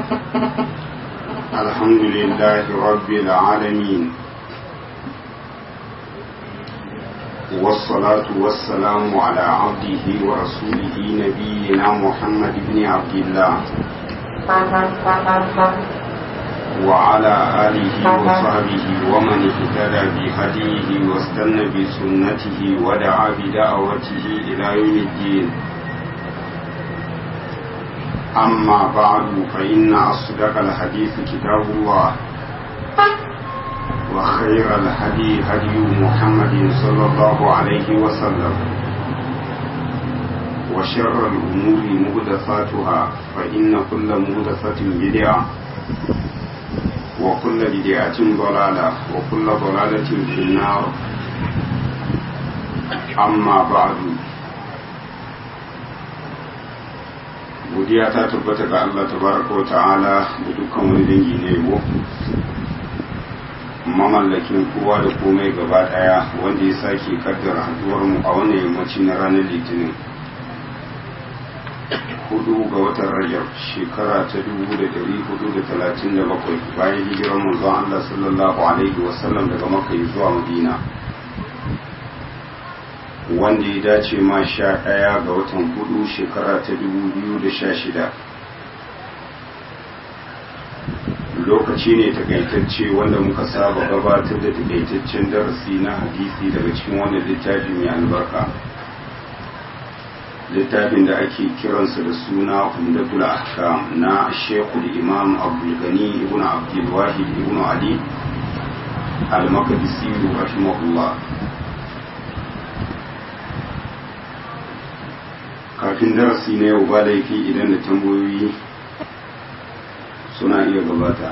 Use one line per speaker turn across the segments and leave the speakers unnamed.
الحمد لله رب العالمين والصلاة والسلام على عبده ورسوله نبينا محمد بن عبد الله وعلى آله وصحبه ومن اهتدى بهديه واستنى بسنته ودعا بدعوته إلى يوم الدين أما بعد فإن أصدق الحديث كتاب الله وخير الهدي هدي محمد صلى الله عليه وسلم وشر الأمور مهدثاتها فإن كل مهدثة بدعة وكل بدعة ضلالة وكل ضلالة في النار أما بعد godiya ta tabbata ga Allah tabaraka wa ta'ala da dukkan wani dangi na yabo mamallakin kowa da komai gaba daya wanda ya sake kaddara haduwar mu a wannan yammaci na ranar litinin hudu ga watan rajab shekara ta dubu da dari hudu da talatin da bakwai bayan hijirar manzon Allah sallallahu alaihi wasallam daga makka zuwa madina wanda ya dace ma sha ɗaya ga watan hudu shekara ta dubu biyu da sha shida lokaci ne takaitacce wanda muka saba gabatar da takaitaccen darasi na hadisi daga cikin wannan littafi mai albarka littafin da ake kiransa da suna umdatul ahkam na shekul imam abdulgani ibn abdulwahid ibn ali al-makadisi rahimahullah kafin darasi na yau ba laifi idan da tambayoyi suna iya gabata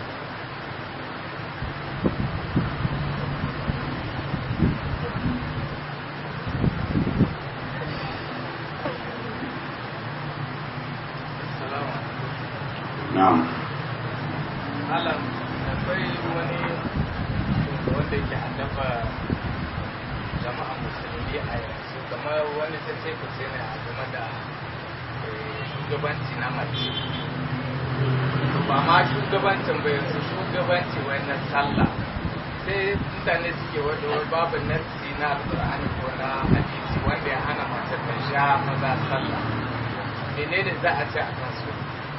na'am
alam akwai wani wanda ke haddaba jama'a musulmi a yanzu kamar wani ta ce kuce ne a game da shugabanci na mace ba ma shugabancin ba yanzu shugabanci wannan sallah sai mutane suke wadda wai babu nassi na alƙur'ani ko na hadisi wanda ya hana mace ta sha maza sallah menene za a ce a kansu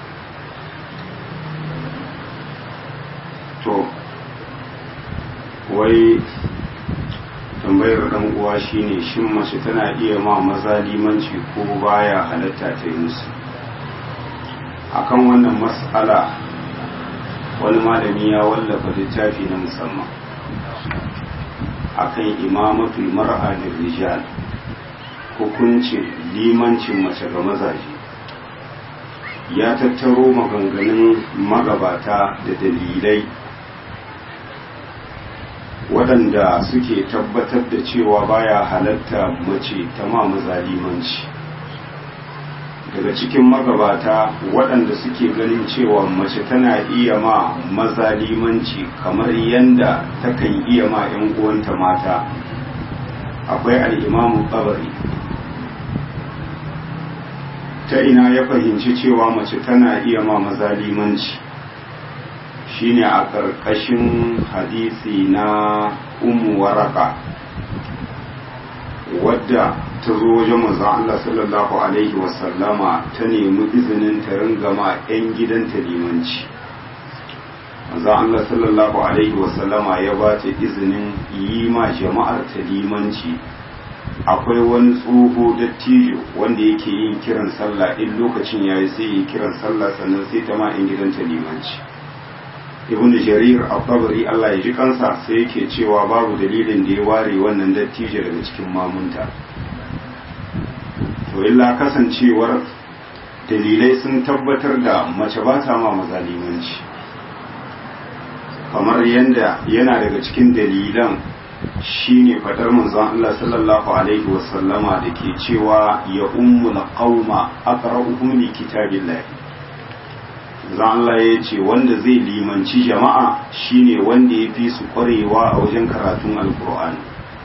to wai tambayar dan uwa shine shin mace tana iya ma maza limanci ko baya halatta ta yi musu akan wannan mas'ala wani malami ya wallafa littafi na musamman akan imamatul mar'a da rijal hukuncin limancin mace ga mazaje ya tattaro maganganun magabata da dalilai waɗanda suke tabbatar da cewa baya halatta mace ta ma mazalimanci daga cikin magabata waɗanda suke ganin cewa mace tana iya ma mazalimanci kamar yadda takan iya ma 'yan uwanta mata akwai al'imamu ƙabari ta ina ya fahimci cewa mace tana iya ma mazalimanci shine a ƙarƙashin hadisi na umu waraka wadda ta zo wajen manzon Allah sallallahu alaihi wasallama ta nemi izinin ta ringama 'yan gidanta limanci manzon Allah sallallahu alaihi wasallama ya ba ta izinin yi ma jama'ar ta limanci akwai wani tsoho dattijo wanda yake yin kiran sallah in lokacin yayi sai yi kiran sallah sannan sai ta ma 'yan gidanta limanci ibn jarir al-tabari Allah ya ji kansa sai yake cewa babu dalilin da ya ware wannan dattijo daga cikin mamunta to illa kasancewar dalilai sun tabbatar da mace ba ta ma mazalimanci kamar yanda yana daga cikin dalilan shine fadar manzon Allah sallallahu alaihi wasallama da ke cewa ya ummul qauma aqra'uhum li kitabillahi zan Allah ya ce wanda zai limanci jama'a shine wanda ya fi su kwarewa a wajen karatun alkur'ani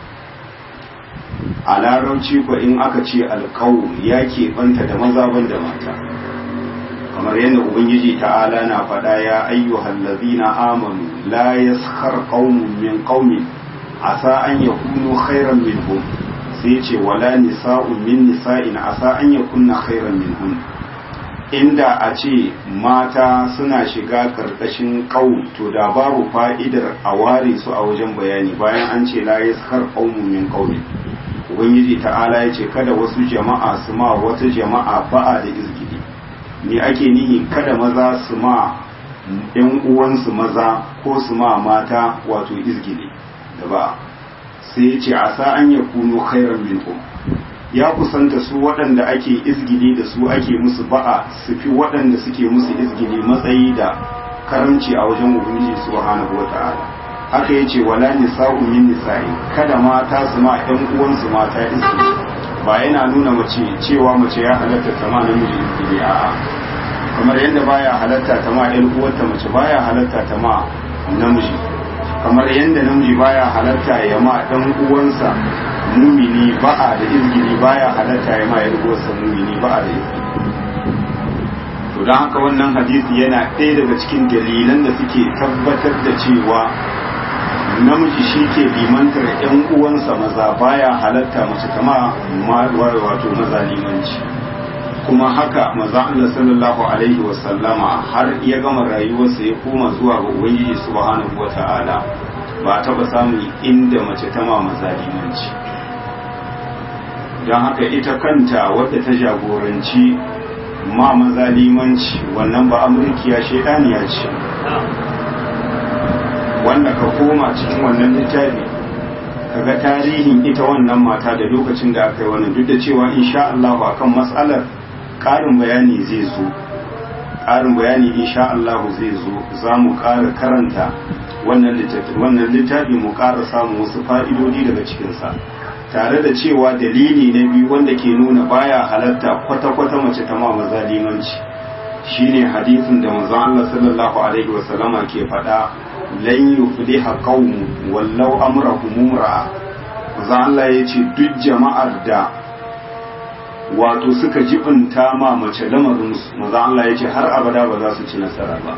a larabci ko in aka ce alƙawun ya keɓanta da maza ban da mata kamar yadda ubangiji ta'ala na faɗa ya ayyuhal ladzina amanu la yaskhar qaumun min qaumin asa an yakunu khairan minhum sai ce wala nisa'un min nisa'in asa an yakunna khairan minhum inda a ce mata suna shiga karkashin qaum to da babu fa'idar a ware su a wajen bayani bayan an ce la yaskhar qaumun min qaumin ubangiji ta'ala ya ce kada wasu jama'a su ma wata jama'a ba'a da izgidi ne ake nihi kada maza su ma yan uwansu maza ko su ma mata wato izgidi da ba sai ya ce a sa an ya kuno khairan minkum ya kusanta su waɗanda ake izgidi da su ake musu ba'a su fi waɗanda suke musu izgidi matsayi da karamci a wajen ubangiji subhanahu wata'ala haka yace wala nisa'u min nisa'i kada mata su ma ɗan uwansu mata izgidi ba yana nuna mace cewa mace ya halatta ta ma namiji izgidi a'a kamar yadda baya halatta ta ma ɗan uwarta mace baya halatta ta ma namiji kamar yadda namiji baya halatta ya ma dan uwansa mumini ba'a da izgili baya halatta ya ma yan uwansa mumini ba'a da izgili to don haka wannan hadisi yana ɗaya daga cikin dalilan da suke tabbatar da cewa namiji shi ke limantar yan uwansa maza baya halatta mace kama wato maza limanci kuma haka maza Allah sallallahu alaihi wasallama har ya gama rayuwarsa ya koma zuwa ga ubangiji subhanahu wata'ala ba taba samun inda mace ta ma maza limanci don haka ita kanta wadda ta jagoranci ma maza limanci wannan ba amurkiya shaidaniya ce wanda ka koma cikin wannan littafi kaga tarihin ita wannan mata da lokacin da aka yi wannan duk da cewa insha Allah akan matsalar ƙarin bayani zai zo ƙarin bayani insha Allah zai zo za mu ƙara karanta wannan littafi wannan littafi mu ƙara samun wasu fa'idodi daga cikinsa tare da cewa dalili na biyu wanda ke nuna baya halatta kwata-kwata mace ta ma maza limanci shine hadisin da manzon Allah sallallahu alaihi wasallama ke faɗa lan yufliha qaumun wallau amrahum mumra'a manzon Allah yace duk jama'ar da wato suka jibinta ma mace lamarinsu maza Allah ya ce har abada ba za su ci nasara ba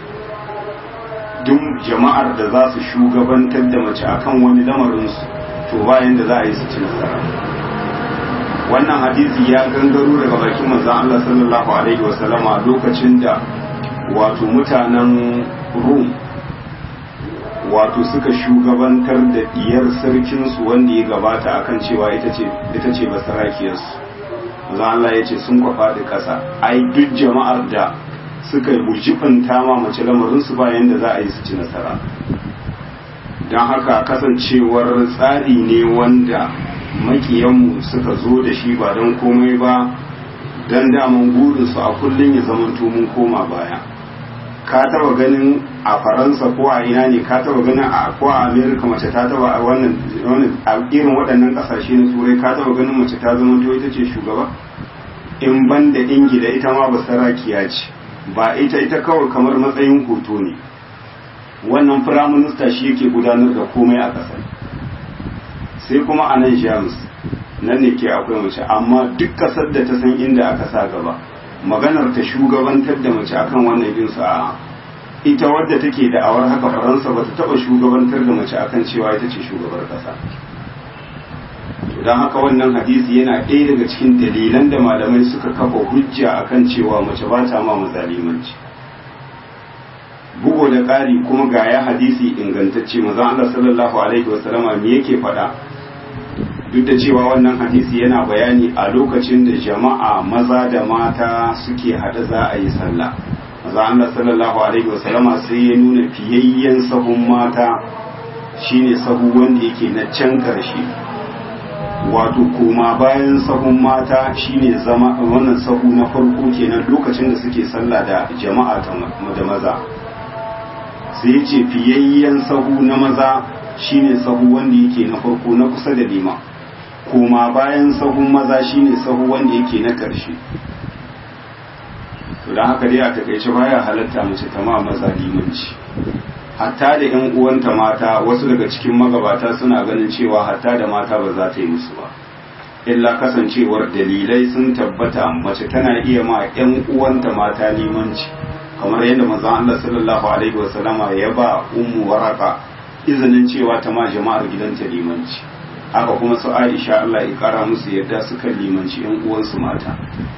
duk jama'ar da za su shugabantar da mace akan wani lamarinsu to bayan da za a yi su ci nasara wannan hadisi ya gangaro daga bakin manzon Allah sallallahu alaihi wasallama lokacin da wato mutanen Rum wato suka shugabantar da diyar sarkinsu wanda ya gabata akan cewa ita ce ita ce basarakiyarsu manzo Allah ya ce sun kwafa da ƙasa ai duk jama'ar da suka bujibanta ma mace lamarin su bayan da za a yi su ci nasara don haka kasancewar tsari ne wanda makiyanmu suka zo da shi ba don komai ba don daman burinsu a kullum ya zamanto mun koma baya ka taba ganin a faransa ko a ina ne ka taba ganin a ko a amerika mace ta taba a wannan a irin waɗannan ƙasashe na turai ka taba ganin mace ta zama to ita ce shugaba in ban da ingila ita ma ba sarakiya ce ba ita ita kawai kamar matsayin hoto ne wannan firaminista shi yake gudanar da komai a ƙasar sai kuma a nan jamus nan ne ke akwai mace amma duk ƙasar da ta san inda aka sa gaba maganar ta shugabantar da mace akan wannan bin a ita wadda take da awar haka faransa ba ta taba shugabantar da mace akan cewa ita ce shugabar kasa don haka wannan hadisi yana ɗaya daga cikin dalilan da malamai suka kafa hujja akan cewa mace ba ta ma mazalimanci bugo da ƙari kuma ga ya hadisi ingantacce maza Allah sallallahu alaihi wasallama me yake faɗa duk da cewa wannan hadisi yana bayani a lokacin da jama'a maza da mata suke hada za a yi sallah maza Allah sallallahu alaihi wasallama sai ya nuna fiyayyen sahun mata shine sahu wanda yake na can karshe wato koma bayan sahun mata shine zama wannan sahu na farko kenan lokacin da suke sallah da jama'a da maza sai ya ce fiyayyen sahu na maza shine sahu wanda yake na farko na kusa da liman koma bayan sahun maza shine sahu wanda yake na ƙarshe to don haka dai a takaice baya halatta mace ta ma maza limanci hatta da yan uwanta mata wasu daga cikin magabata suna ganin cewa hatta da mata ba za ta yi musu ba illa kasancewar dalilai sun tabbata mace tana iya ma 'yan uwanta mata limanci kamar yadda manzon Allah sallallahu alaihi wasallama ya ba ummu waraka izinin cewa ta ma jama'ar gidanta limanci haka kuma su Aisha Allah ya kara musu yadda suka limanci 'yan uwansu mata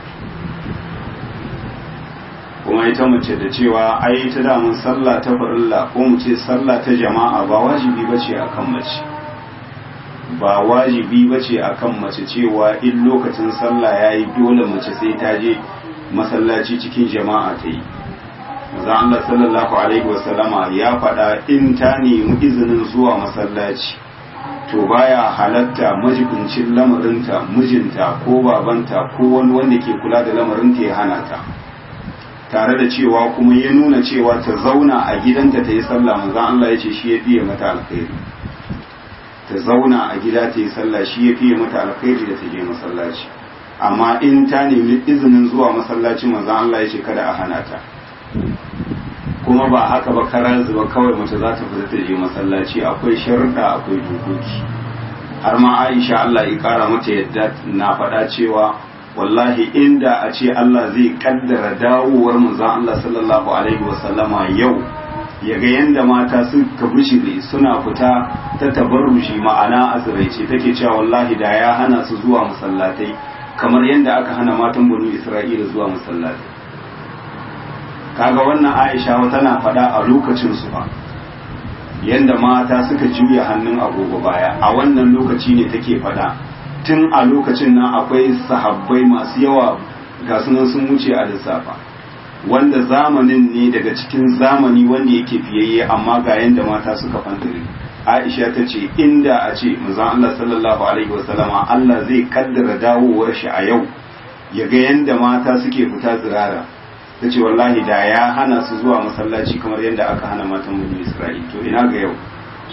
kuma ita mace da cewa ai ta damun sallah ta farilla ko mu ce sallah ta jama'a ba wajibi bace akan mace ba wajibi bace akan mace cewa in lokacin sallah yayi dole mace sai ta je masallaci cikin jama'a ta yi maza Allah sallallahu alaihi wasallama ya faɗa in ta nemi izinin zuwa masallaci to baya halatta majibincin lamarinta mijinta ko babanta ko wani wanda ke kula da lamarinta ya hana ta tare da cewa kuma ya nuna cewa ta zauna a gidanta ta yi sallah manzon Allah ya ce shi ya fiye mata alkhairi ta zauna a gida ta yi sallah shi ya fiye mata alkhairi da ta je masallaci amma in ta nemi izinin zuwa masallaci manzon Allah ya ce kada a hana ta kuma ba haka ba kara zuba kawai mace za ta fita ta je masallaci akwai sharuɗa akwai dokoki har ma Aisha Allah ya kara mata yadda na faɗa cewa wallahi inda a ce Allah zai kaddara dawowar manzon Allah sallallahu alaihi wasallama yau ya ga yanda mata suka bishire suna fita ta tabarrushi ma'ana a tsiraice take cewa wallahi da ya hana su zuwa masallatai kamar yadda aka hana matan banu Isra'ila zuwa masallatai kaga wannan Aisha tana faɗa a lokacin su ba yanda mata suka juya hannun agogo baya a wannan lokaci ne take faɗa tun a lokacin nan akwai sahabbai masu yawa ga sunan sun wuce a lissafa wanda zamanin ne daga cikin zamani wanda yake fiyayye amma ga yanda mata suka fantare Aisha ta ce inda a ce manzon Allah sallallahu alaihi wasallama Allah zai kaddara dawowar shi a yau ya ga yanda mata suke fita zirara ta ce wallahi da ya hana su zuwa masallaci kamar yadda aka hana matan bani Isra'il to ina ga yau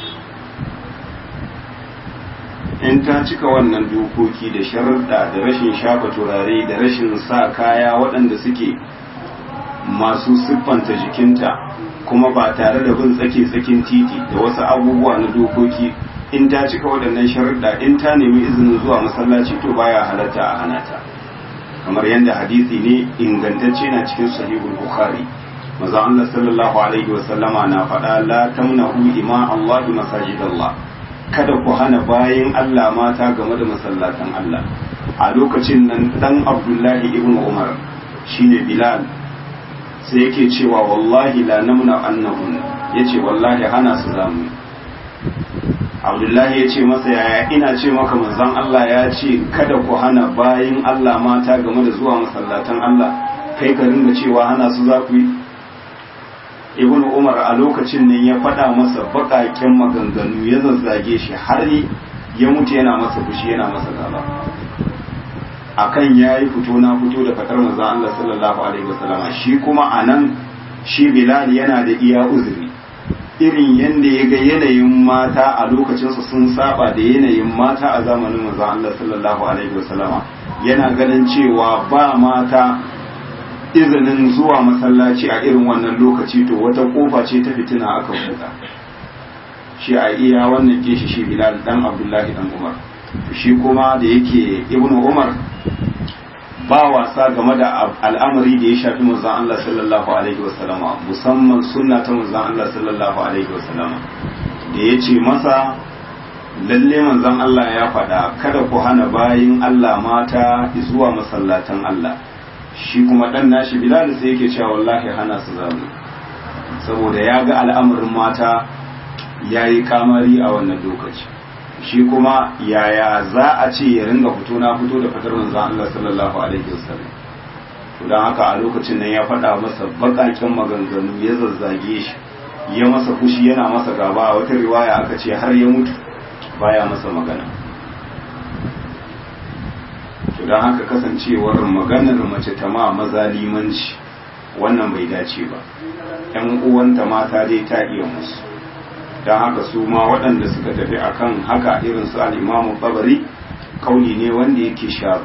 in ta cika wannan dokoki da sharuɗa da rashin shafa turare da rashin sa kaya waɗanda suke masu siffanta jikinta kuma ba tare da bin tsake-tsakin titi da wasu abubuwa na dokoki in ta cika waɗannan sharuɗa in ta nemi izinin zuwa masallaci to baya halatta a hana ta kamar yadda hadisi ne ingantacce na cikin sahihul bukhari maza Allah sallallahu alaihi wa sallama na faɗa la tamnahu ima Allah masajidallah kada ku hana bayan Allah mata game da masallatan Allah a lokacin nan dan Abdullahi ibn Umar shine Bilal sai yake cewa wallahi la namna annahun yace wallahi hana su zamu Abdullahi ya ce masa yaya ina ce maka manzon Allah ya ce kada ku hana bayan Allah mata game da zuwa masallatan Allah kai ka ringa cewa hana su za ku yi ibn umar a lokacin nan ya faɗa masa baƙaƙen maganganu ya zazzage shi har ya mutu yana masa fushi yana masa gaba akan ya yi fito na fito da fatar manzo Allah sallallahu alaihi wasallam shi kuma anan shi bilal yana da iya uzuri irin yanda ya ga yanayin mata a lokacinsa sun saba da yanayin mata a zamanin manzo Allah sallallahu alaihi wasallam yana ganin cewa ba mata izinin zuwa masallaci a irin wannan lokaci to wata kofa ce ta fitina aka buɗa shi a iya wannan ke shi shi bilal dan abdullahi dan umar shi kuma da yake ibnu umar ba wasa game da al'amari da ya shafi manzon Allah sallallahu alaihi wasallama musamman sunna ta manzon Allah sallallahu alaihi wasallama da ya ce masa lalle manzon Allah ya faɗa kada ku hana bayin Allah mata zuwa masallatan Allah shi kuma dan nashi bilal sai yake cewa wallahi hana su zamu saboda ya ga al'amarin mata ya yi kamari a wannan lokaci shi kuma yaya za a ce ya ringa fito na fito da fatar manzon Allah sallallahu alaihi wasallam to dan haka a lokacin nan ya faɗa masa bakakin maganganu ya zazzage shi ya masa fushi yana masa gaba a wata riwaya aka ce har ya mutu baya masa magana to don haka kasancewar maganar mace ta ma maza limanci wannan bai dace ba ‘yan uwanta mata dai ta iya musu don haka su ma waɗanda suka tafi akan haka irin su al'imamu babari kauli ne wanda yake sha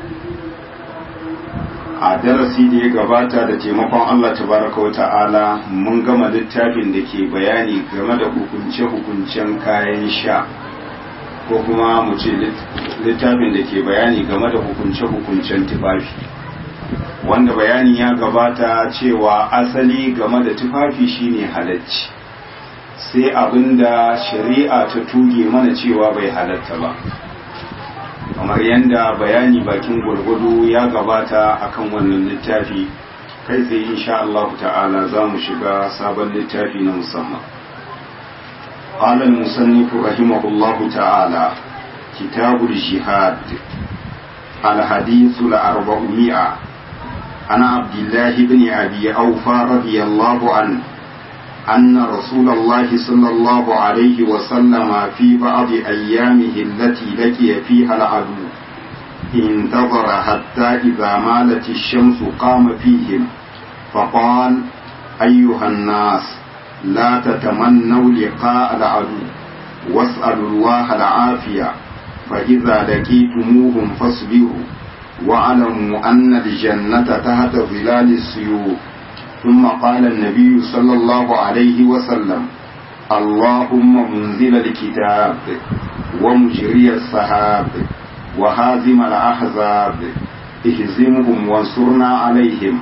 a darasi da ya gabata da taimakon Allah tabaraka wa ta'ala mun gama littafin da ke bayani game da hukunce-hukuncen kayan sha ko kuma mu ce littafin da ke bayani game da hukunce-hukuncen tufafi wanda bayani ya gabata cewa asali game da tufafi shine halacci sai abinda shari'a ta tuge mana cewa bai halatta ba kamar yadda bayani bakin gwargwado ya gabata akan wannan littafi kai tsaye insha Allah ta'ala za mu shiga sabon littafi na musamman قال المصنف رحمه الله تعالى كتاب الجهاد الحديث الأربعمائة عن عبد الله بن أبي أوفى رضي الله عنه أن رسول الله صلى الله عليه وسلم في بعض أيامه التي لقي فيها العدو انتظر حتى إذا مالت الشمس قام فيهم فقال أيها الناس لا تتمنوا لقاء العدو واسألوا الله العافية فإذا لقيتموهم فاصبروا واعلموا أن الجنة تحت ظلال السيوف ثم قال النبي صلى الله عليه وسلم اللهم منزل الكتاب ومجري السحاب وهازم الأحزاب اهزمهم وانصرنا عليهم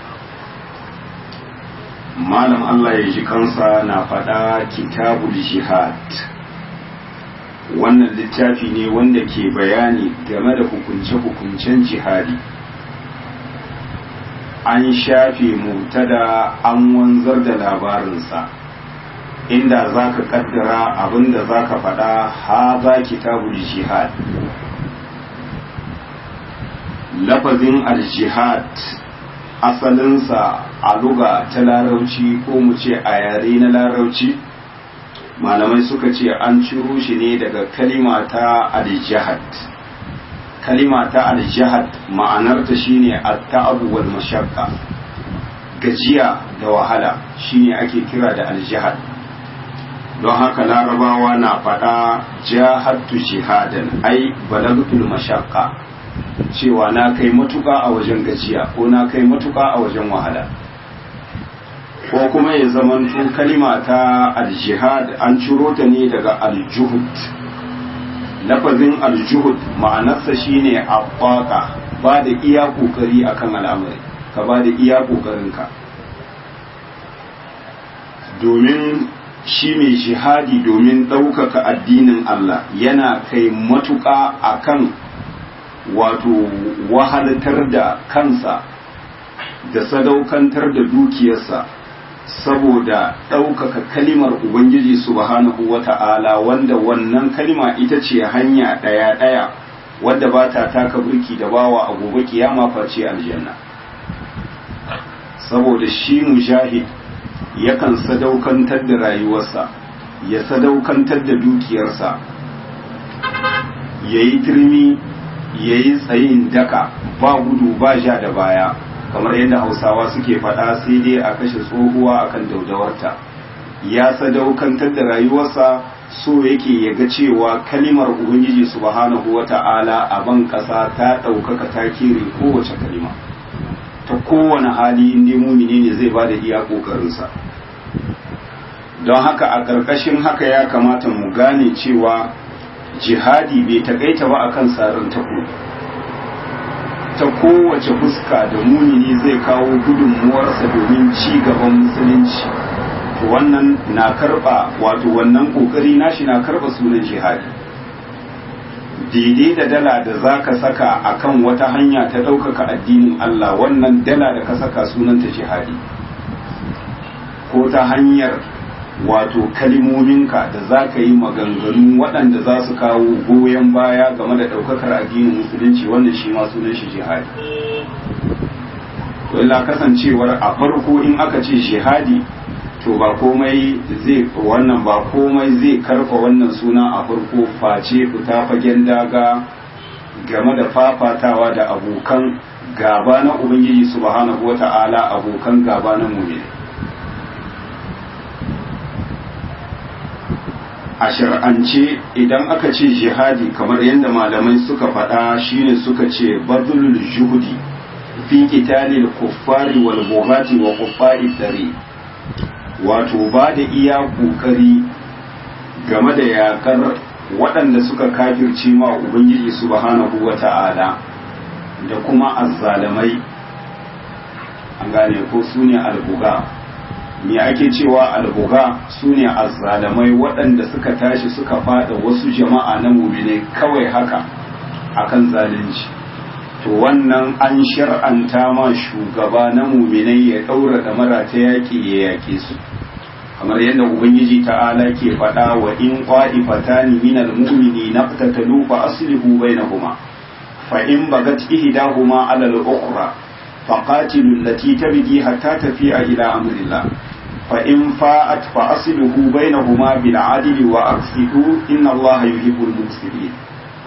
malam Allah ya ji kansa na faɗa kitabul jihad wannan littafi ne wanda ke bayani game da hukunce-hukuncen jihadi an shafe mutada an wanzar da labarinsa inda za ka kaddara abinda za ka faɗa ha za kitabul jihad lafazin al-jihad asalinsa a luga ta larauci ko mu ce a yare na larauci malamai suka ce an ciro shi ne daga kalima ta al-jihad kalima ta al-jihad ma'anarta shine at-ta'abu wal mashaqqa gajiya da wahala shine ake kira da al-jihad don haka larabawa na faɗa jahadtu jihadan ai balagtul mashaqqa cewa na kai matuƙa a wajen gajiya ko na kai matuƙa a wajen wahala ko kuma ya zamanto kalima ta aljihad an ciro ta ne daga aljuhud lafazin aljuhud ma'anarsa shine abbaka ba da iya kokari akan al'amari ka ba da iya kokarinka domin shi mai jihadi domin ɗaukaka addinin Allah yana kai matuƙa akan wato wahalatar da kansa da sadaukantar da dukiyarsa saboda ɗaukaka kalimar Ubangiji subhanahu wa ta'ala wanda wannan kalima ita ce hanya ɗaya-ɗaya wadda ba ta taka burki da bawa a gobe kiyama face aljanna saboda shi mujahid yakan sadaukantar da rayuwarsa ya sadaukantar da dukiyarsa ya yi turmi ya yi tsayin daka ba gudu ba ja da baya kamar yadda hausawa suke faɗa sai dai a kashe tsohuwa akan daudawarta ya sadaukantar da rayuwarsa so yake ya ga cewa kalimar ubangiji subhanahu wata'ala a ban ƙasa ta ɗaukaka ta kere kowace kalima ta kowane hali in dai mumini ne zai bada iya ƙoƙarinsa don haka a ƙarƙashin haka ya kamata mu gane cewa jihadi bai takaita ba akan sarin tako ta kowace fuska da mumini zai kawo gudunmuwarsa domin ci gaban musulunci to wannan na karba wato wannan kokari nashi na karba sunan jihadi daidai da dala da za ka saka akan wata hanya ta ɗaukaka addinin Allah wannan dala da ka saka sunanta jihadi ko ta hanyar wato kalimominka da za ka yi maganganu waɗanda za su kawo goyon baya game da ɗaukakar addinin musulunci wannan shi ma sunan shi jihadi to illa kasancewar a farko in aka ce jihadi to ba komai zai wannan ba komai zai karfa wannan suna a farko face fita fagen daga game da fafatawa da abokan gaba na ubangiji subhanahu wata'ala abokan gaba na mu'mini a shar'ance idan aka ce jihadi kamar yadda malamai suka faɗa shine suka ce badlul juhudi fi qitalil kuffari wal bughati wa kuffari dari wato ba da iya kokari game da yakar waɗanda suka kafirce ma ubangiji subhanahu wata'ala da kuma azzalamai an gane ko su ne albuga me ake cewa albuga su ne azzalamai waɗanda suka tashi suka fada wasu jama'a na mumine kawai haka akan zalunci to wannan an shar'anta ma shugaba na muminai ya ɗaura ɗamara ta yaƙi ya yaƙe su kamar yadda ubangiji ta'ala ke faɗa wa in qa'ifatani minal mu'mini naqtatalu fa aslihu bainahuma fa in bagat ihdahuma 'ala al-ukhra faqatilu allati tabghi hatta tafi'a ila amrillah fa in fa'at fa aslihu bainahuma bil 'adli wa aqsitu inna allaha yuhibbul muqsitin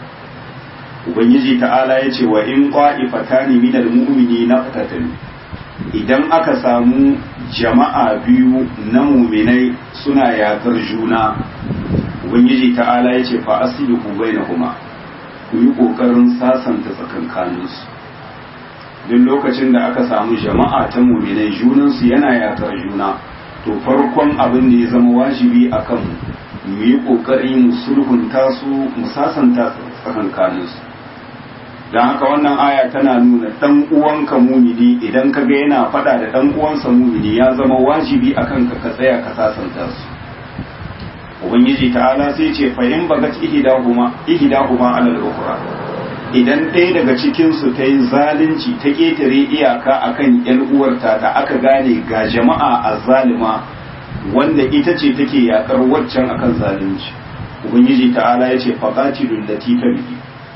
ubangiji ta'ala yace wa in qa'ifatani minal mu'mini naqtatalu idan aka samu jama'a biyu na muminai suna yakar juna ubangiji ta'ala ya ce fa asilihu bainahuma ku yi kokarin sasanta tsakankaninsu duk lokacin da aka samu jama'a ta muminai junansu yana yakar juna to farkon abin da ya zama wajibi a kan mu yi kokari mu sulhunta su mu sasanta tsakankaninsu don haka wannan aya tana nuna dan uwanka mumini idan ka ga yana fada da dan uwansa mumini ya zama wajibi akan ka ka tsaya ka sasanta su ubangiji ta'ala sai ce fa in bagat ihdahuma ihdahuma ala al-ukhra idan ɗaya daga cikin su ta yi zalunci ta ketare iyaka akan yan uwarta da aka gane ga jama'a azzalima wanda ita ce take yakar waccan akan zalunci ubangiji ta'ala ya ce faqatilul lati tabi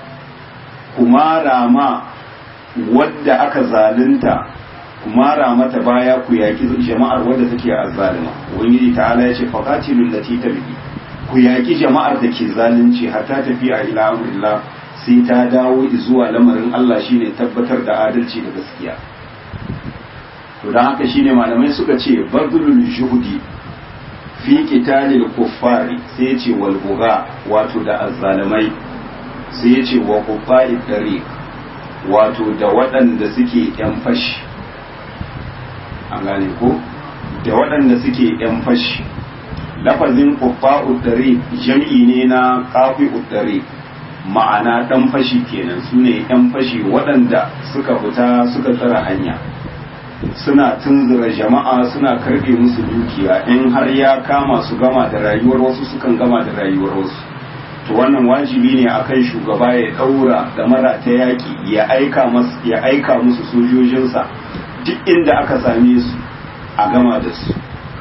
kuma rama wadda aka zalunta kuma rama ta baya ku yaki jama'ar wadda take azzalima ubangiji ta'ala ya ce faqatilul lati tabi ku yaki jama'ar da ke zalunci hatta tafiya ila amrillah sai ta dawo zuwa lamarin Allah shine tabbatar da adalci da gaskiya to dan haka shine malamai suka ce badlul juhudi fi qitalil kuffari sai ya ce wal buga wato da azzalimai sai ya ce wa kufa'i tariq wato da waɗanda suke ‘yan fashi an gane ko da waɗanda suke ‘yan fashi lafazin kufa'u tariq jam'i ne na ƙafi tariq ma'ana ɗan fashi kenan su ne ‘yan fashi waɗanda suka fita suka tsara hanya suna tunzura jama'a suna karɓe musu dukiya in har ya kama su gama da rayuwar wasu sukan gama da rayuwar wasu to wannan wajibi ne akan shugaba ya daura da mara ta yaki ya aika musu ya aika musu sojojinsa duk inda aka same su a gama da su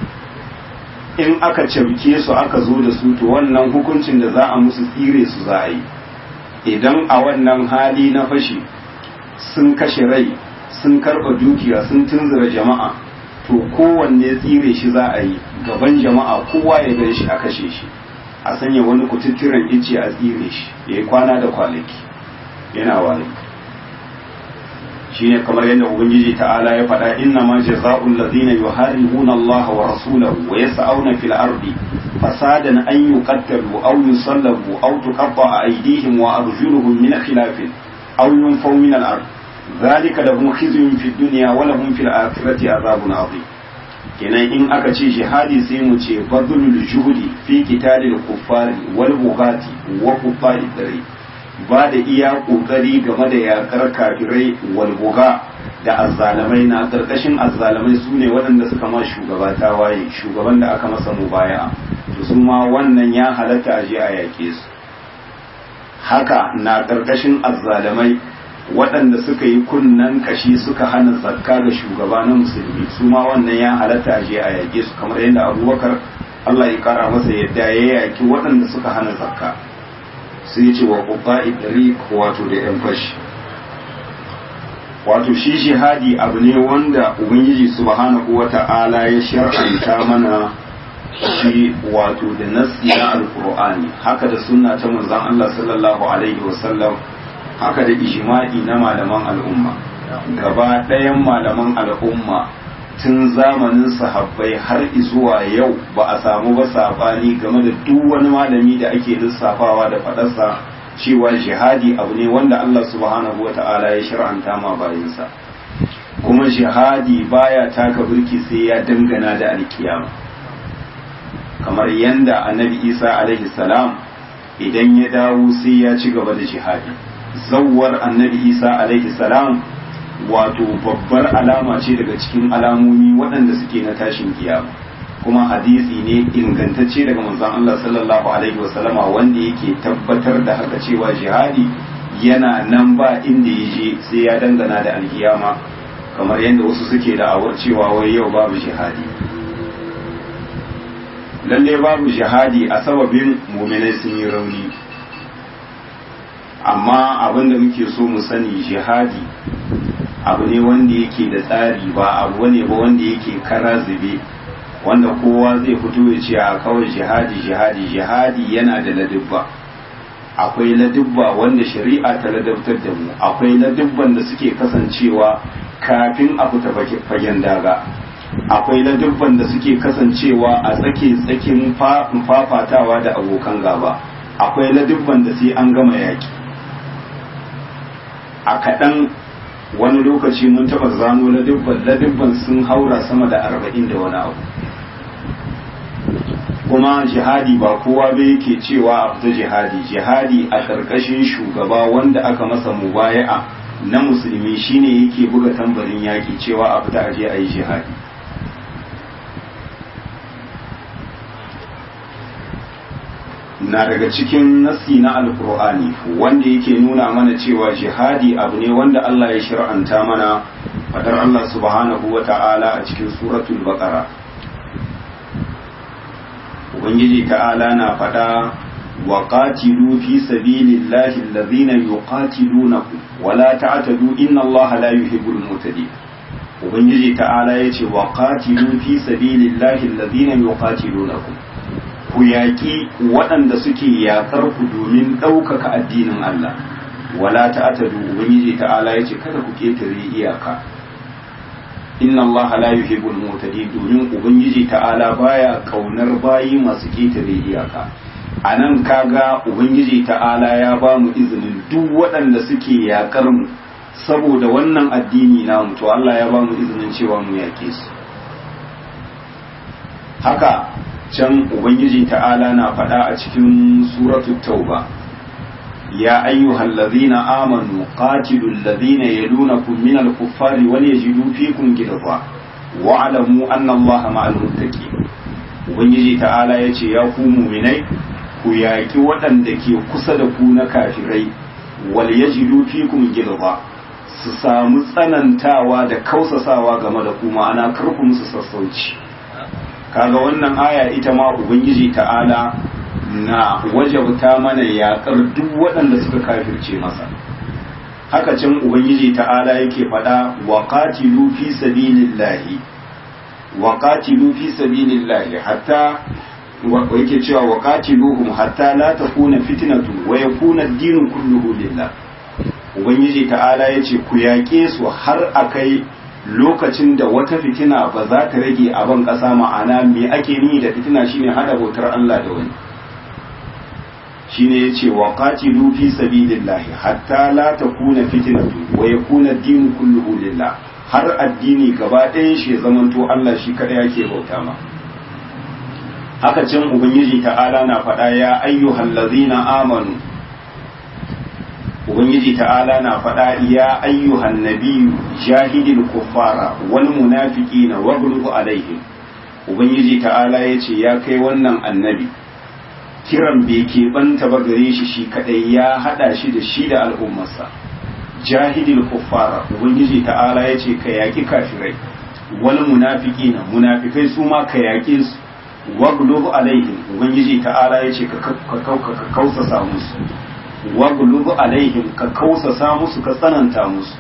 in aka cauke su aka zo da su to wannan hukuncin da za a musu tsire su za a yi idan a wannan hali na fashi sun kashe rai sun karɓa dukiya sun tunzura jama'a to kowanne tsire shi za a yi gaban jama'a kowa ya gan shi a kashe shi a sanya wani kututturen ice a tsire shi ya yi kwana da kwanaki yana wani shine kamar yadda ubangiji ta'ala ya faɗa inna ma jaza'ul ladina yuharibuna Allah wa rasulahu wa yas'auna fil ardi fasadan an yuqattalu aw yusallabu aw tuqatta'a aydihim wa arjuluhum min khilafin aw yunfaw min al ard dhalika lahum khizyun fid dunya wa lahum fil akhirati azabun adhim kenan in aka ce jihadi sai mu ce badlul juhudi fi qitalil kuffari wal bughati wa kuffari dare ba da iya kokari game da yakar kafirai wal bugha da azzalamai na karkashin azzalamai su ne waɗanda suka ma shugaba ta waye shugaban da aka masa mubaya to su ma wannan ya halatta a je a yake su haka na karkashin azzalamai waɗanda suka yi kunnan kashi suka hana zakka ga shugaba na musulmi su ma wannan ya halatta je a yaƙe su kamar yadda abubakar Allah ya kara masa yadda ya yaƙi waɗanda suka hana zakka sai ce wa ƙuɓa idari wato da ‘yan fashi wato shi jihadi abu ne wanda ubangiji subhanahu wa ta'ala ya shar'anta mana shi wato da nassi na alkur'ani haka da sunna ta manzon Allah sallallahu alaihi wasallam haka da ijma'i na malaman al'umma gaba ɗayan malaman al'umma tun zamanin sahabbai har zuwa yau ba a samu ba sabani game da duk wani malami da ake lissafawa da faɗarsa cewa jihadi abu ne wanda Allah subhanahu wata'ala ya shir'anta ma bayinsa kuma jihadi baya taka burki sai ya dangana da alkiyama kamar yanda annabi isa alaihi salam idan ya dawo sai ya ci gaba da jihadi zawwar annabi isa alaihi salam wato babbar alama ce daga cikin alamomi waɗanda suke na tashin kiyama kuma hadisi ne ingantacce daga manzon Allah sallallahu alaihi wasallama wanda yake tabbatar da haka cewa jihadi yana nan ba inda ya je sai ya dangana da alkiyama kamar yadda wasu suke da'awar cewa wai yau babu jihadi lalle babu jihadi a sababin muminai sun yi rauni amma abin da muke so mu sani jihadi abu ne wanda yake da tsari ba abu ne ba wanda yake kara zube wanda kowa zai fito ya ce a kawai jihadi jihadi jihadi yana da ladubba akwai ladubba wanda shari'a ta ladabtar da mu akwai ladubban da suke kasancewa kafin a fita fagen daga akwai ladubban da suke kasancewa a tsake tsakin fafatawa da abokan gaba akwai ladubban da sai an gama yaki a kaɗan wani lokaci mun taɓa zano ladubban ladubban sun haura sama da arba'in da wani abu kuma jihadi ba kowa bai yake cewa a fita jihadi jihadi a ƙarƙashin shugaba wanda aka masa mubaya'a na musulmi shine yake buga tambarin yaƙi cewa a fita aje a yi jihadi na daga cikin nasi na alkur'ani wanda yake nuna mana cewa jihadi abu ne wanda Allah ya shir'anta mana fadar Allah subhanahu wa ta'ala a cikin suratul baqara ubangiji ta'ala na fada wa qatilu fi sabilillahi allazina yuqatilunakum wa la ta'tadu inna Allaha la yuhibbul mutadin ubangiji ta'ala yace wa qatilu fi sabilillahi allazina yuqatilunakum ku yaƙi waɗanda suke yaƙar ku domin ɗaukaka addinin Allah wala ta'tadu ubangiji ta'ala yace kada ku ketare iyaka inna Allah la yuhibbul mu'tadin domin ubangiji ta'ala baya kaunar bayi masu ketare iyaka anan kaga ubangiji ta'ala ya ba mu izinin duk waɗanda suke yaƙar mu saboda wannan addini namu to Allah ya ba mu izinin cewa mu yaƙe su haka can ubangiji ta'ala na faɗa a cikin suratul tauba ya ayyuhal ladhina amanu qatilul ladhina yalunakum minal kuffari wal yajidu fikum ghilza wa'lamu anna allaha ma'al muttaqin ubangiji ta'ala yace ya ku mu'minai ku yaki waɗanda ke kusa da ku na kafirai wal yajidu fikum ghilza su samu tsanantawa da kausasawa game da ku ma'ana kar ku musu sassauci kaga wannan aya ita ma ubangiji ta'ala na wajabta mana yaƙar duk waɗanda suka kafirce masa haka can ubangiji ta'ala yake faɗa wa qatilu fi sabilillahi wa qatilu fi sabilillahi hatta yake cewa wa qatiluhum hatta la takuna fitnatu wa yakuna ad-dinu kulluhu lillah ubangiji ta'ala yace ku yaƙe su har akai lokacin da wata fitina ba za ta rage a ban ƙasa ma'ana me ake ni da fitina shine hada bautar Allah da wani shine yace wa qatilu fi sabilillahi hatta la takuna fitnatu wa yakuna ad-din kulluhu lillah har addini gaba ɗayan shi zamanto Allah shi kada yake bauta ma haka can ubangiji ta'ala na faɗa ya ayyuhal ladzina amanu ubangiji ta'ala na faɗa ya ayyuhan nabiyyu jahidil kuffara wal munafiqina waghlub alaihim ubangiji ta'ala yace ya kai wannan annabi kiran bai keɓanta ba gare shi shi kadai ya hada shi da shi da al'ummarsa jahidil kuffara ubangiji ta'ala yace ka yaki kafirai wal munafiqina munafikai su ma ka yake su waghlub alaihim ubangiji ta'ala yace ka kausa musu waglub alaihim ka kausasa musu ka tsananta musu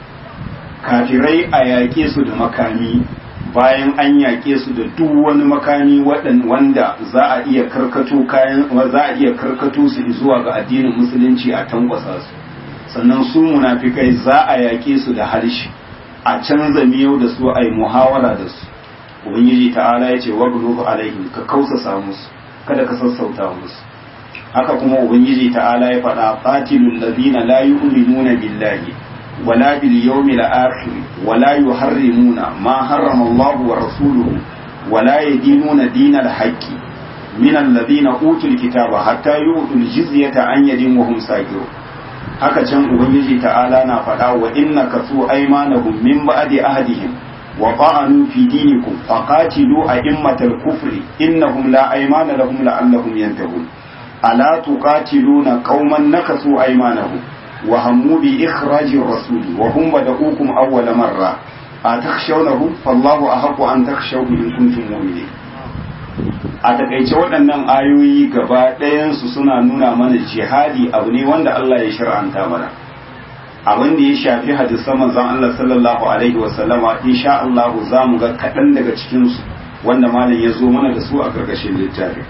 kafirai a yaƙe su da makami bayan an yaƙe su da duk wani makami wanda za a iya karkato kayan za a iya karkato su zuwa ga addinin musulunci a tankwasa su sannan su munafikai za a yaƙe su da harshe a canza miyau da su a yi muhawara da su ubangiji ta'ala ya ce waglub alaihim ka kausasa musu kada ka sassauta musu haka kuma ubangiji ta'ala ya faɗa qatilul ladina la yu'minuna billahi wala bil yawmil akhir wala yuharrimuna ma harrama Allah wa rasuluhu wala yadinuna dinal haqqi min alladhina utul kitaba hatta yu'tul jizyata an yadin wa hum sagirun haka can ubangiji ta'ala na faɗa wa inna kasu aymanahum min ba'di ahdihim wa ta'anu fi dinikum faqatilu a'immatal kufri innahum la aymana lahum la'allahum yantahun ala tuqatiluna qauman nakasu aymanahum wa hammu bi ikhraji rasuli wa hum bada'ukum awwala marra atakhshawnahum fallahu ahaqqu an takhshawhu in kuntum mu'minin a takaice waɗannan ayoyi gaba ɗayansu suna nuna mana jihadi abu ne wanda Allah ya shir'anta mana abin da ya shafi hadisan manzon Allah sallallahu alaihi wa sallama insha Allah za mu ga kaɗan daga cikin su wanda malam ya zo mana da su a karkashin littafin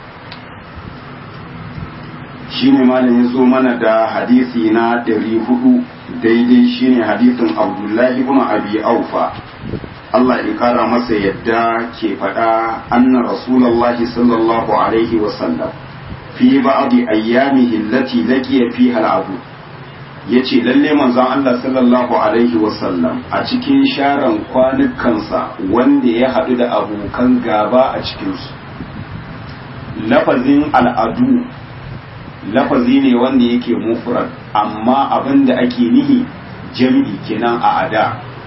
shine malam ya zo mana da hadisi na 400 daidai shine hadisin Abdullahi ibn Abi Aufa Allah ya kara masa yadda ke faɗa anna Rasulullahi sallallahu alaihi wasallam fi ba'di ayyamihi allati laqiya fiha al'adu yace lalle manzon Allah sallallahu alaihi wasallam a cikin sharan kwanukansa wanda ya haɗu da abokan gaba a cikin su lafazin al'adu lafazi ne wanda yake mufrad amma abin da ake nihi jami'i kenan a ada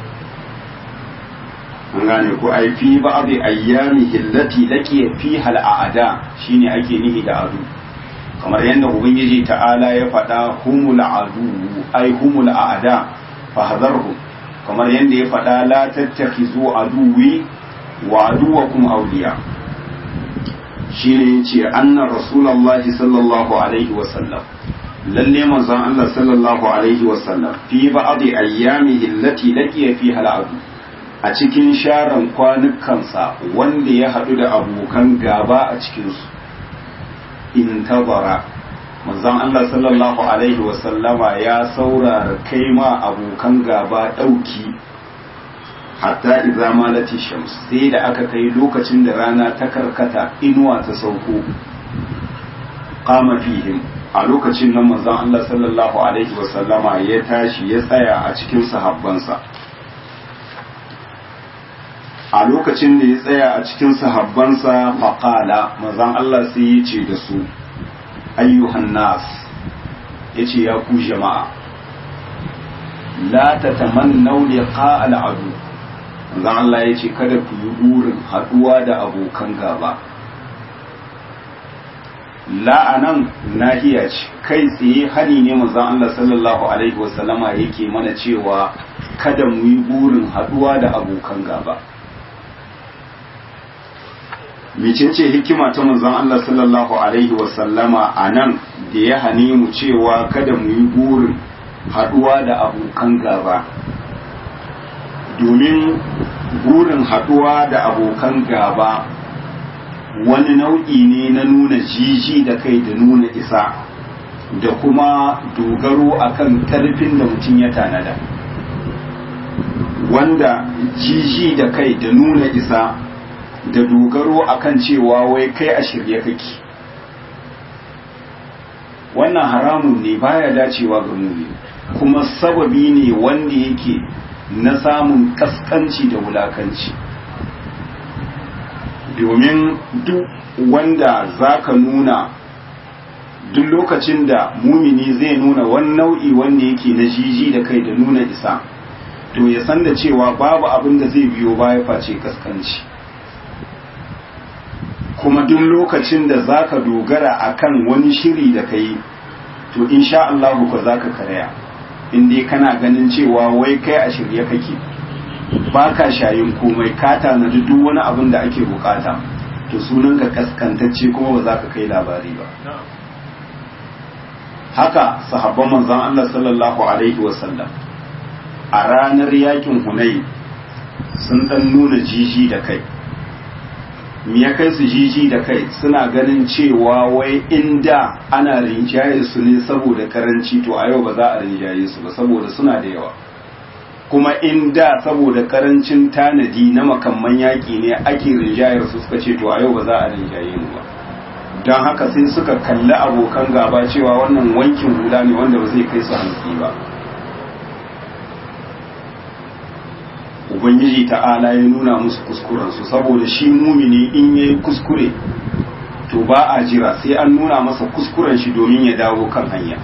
an gane ko ai fi ba'dhi ayyamihi allati laqiya fiha al'ada shine ake nihi da adu kamar yadda ubangiji ta'ala ya faɗa humul adu ai humul a'da fahzarhu kamar yadda ya faɗa la tattakhizu aduwi wa aduwakum awliya shine yace anna rasulullahi sallallahu alaihi wa sallam lalle manzon Allah sallallahu alaihi wa sallam fi ba'dhi ayyamihi allati laqiya fiha al'adu a cikin sharan kwanukansa wanda ya haɗu da abokan gaba a cikinsu in tabara manzon Allah sallallahu alaihi wasallama ya saurara kai ma abokan gaba ɗauki hatta idza malati shams sai da aka kai lokacin da rana ta karkata inuwa ta sauko qama fihim a lokacin nan manzon Allah sallallahu alaihi wasallama ya tashi ya tsaya a cikin sahabbansa a lokacin da ya tsaya a cikin sahabbansa faƙala mazan Allah sai ya ce da su ayyuhan nas ya ce ya ku jama'a la ta tamannau liqa al'adu mazan Allah ya ce kada ku yi burin haɗuwa da abokan gaba la'anan nahiya ce kai tsaye hani ne mazan Allah sallallahu alaihi wasallama yake mana cewa kada mu yi burin haɗuwa da abokan gaba mecece hikima ta manzon Allah sallallahu alaihi wasallama a nan da ya hane mu cewa kada mu yi burin haɗuwa da abokan gaba domin burin haɗuwa da abokan gaba wani nau'i ne na nuna jiji da kai da nuna isa da kuma dogaro akan ƙarfin da mutum ya tanada wanda jiji da kai da nuna isa da dogaro akan cewa wai kai a shirye kake wannan haramun ne baya dacewa ga muni kuma sababi ne wanda yake na samun kaskanci da wulakanci domin duk wanda zaka nuna duk lokacin da mumini zai nuna wani nau'i wanda yake na jiji da kai da nuna isa to ya san da cewa babu abin da zai biyo baya face kaskanci kuma duk lokacin da zaka dogara akan wani shiri da kai to insha Allah ko zaka karaya in dai kana ganin cewa wai kai a shirye kake baka shayin komai ka tanadi duk wani abin da ake bukata to sunan ka kaskantacce kuma ba za ka kai labari ba haka sahabban manzon Allah sallallahu alaihi wasallam a ranar yakin Hunayn sun dan nuna jiji da kai me ya kai su jiji da kai suna ganin cewa wai inda ana rinjaye su ne saboda karanci to a yau ba za a rinjaye su ba saboda suna da yawa kuma inda saboda karancin tanadi na makamman yaƙi ne ake rinjayar su suka ce to a yau ba za a rinjaye mu ba don haka sai suka kalli abokan gaba cewa wannan wankin hula ne wanda ba zai kai su hantsi ba ubangiji ta'ala ya nuna musu kuskurensu saboda shi mumini in ya yi kuskure to ba a jira sai an nuna masa kuskuren shi domin ya dawo kan hanya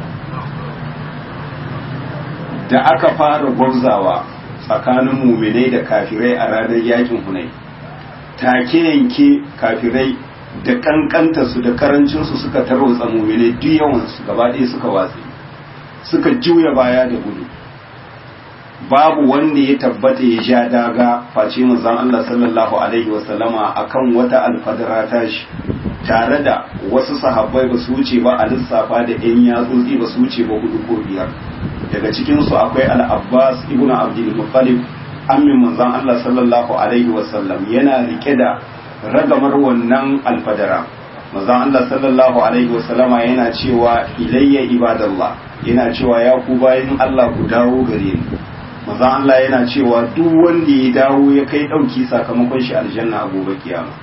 da aka fara gwabzawa tsakanin muminai da kafirai a ranar yakin hunai take yanke kafirai da kankanta su da karancinsu suka tarwatsa muminai duk yawansu gaba ɗaya suka watsi suka juya baya da gudu babu wanda ya tabbata ya sha daga face manzon Allah sallallahu alaihi wasallama akan wata alfadara tashi tare da wasu sahabbai ba su wuce ba a lissafa da yan yatsotsi ba su wuce ba hudu ko biyar daga cikin su akwai al-Abbas ibn Abdul Muttalib ammin manzon Allah sallallahu alaihi wasallam yana rike da ragamar wannan alfadara manzon Allah sallallahu alaihi wasallama yana cewa ilayya ibadallah yana cewa ya ku bayin Allah ku dawo gare ni manzon Allah yana cewa duk wanda ya dawo ya kai dauki sakamakon shi aljanna a gobe kiyama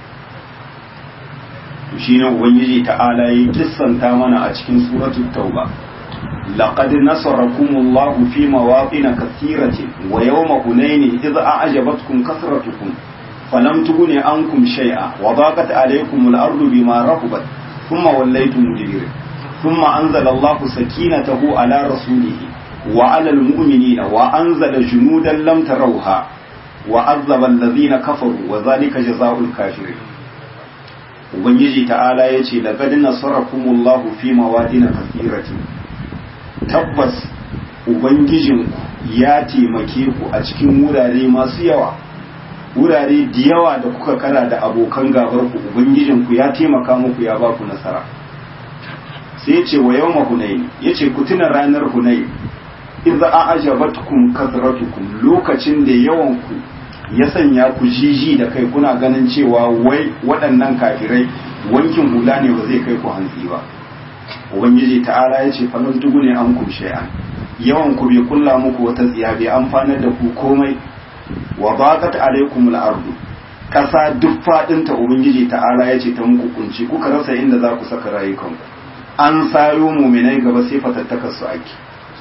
shi ne ubangiji ta'ala ya kissanta mana a cikin suratul tauba laqad nasarakumullahu fi mawaqin kathiratin wa yawma hunain idh a'jabatkum kasratukum falam tughni ankum shay'a wa daqat alaykum al-ardu bima rahabat thumma wallaytum mudbirin thumma anzala Allahu sakinatahu ala rasulihi wa 'ala al-mu'minina wa anzala junudan lam tarawha wa 'azzaba alladhina kafaru wa dhalika jazaa'ul kafirin ubangiji ta'ala ya ce da gadin nasarakumullahu fi mawadina kasiratin tabbas ubangijinku ya taimake ku a cikin wurare masu yawa wurare da yawa da kuka kara da abokan gabar ku ubangijinku ya taimaka muku ya ba ku nasara sai ya ce wa yawma hunayn ya ce ku tuna ranar hunayn idza a'jabatkum kasratukum lokacin da yawan ku ya sanya ku jiji da kai kuna ganin cewa wai waɗannan kafirai wankin hula ne ba zai kai ku hantsi ba ubangiji ta'ala ya ce falon tugu ne an kum shay'an yawan ku bai kulla muku wata tsiya bai amfanar da ku komai wa baqat alaikum al-ardu kasa duk fadin ta ubangiji ta'ala ya ce ta muku kunci kuka rasa inda za ku saka rayukanku an sayo muminai gaba sai fatattakar su ake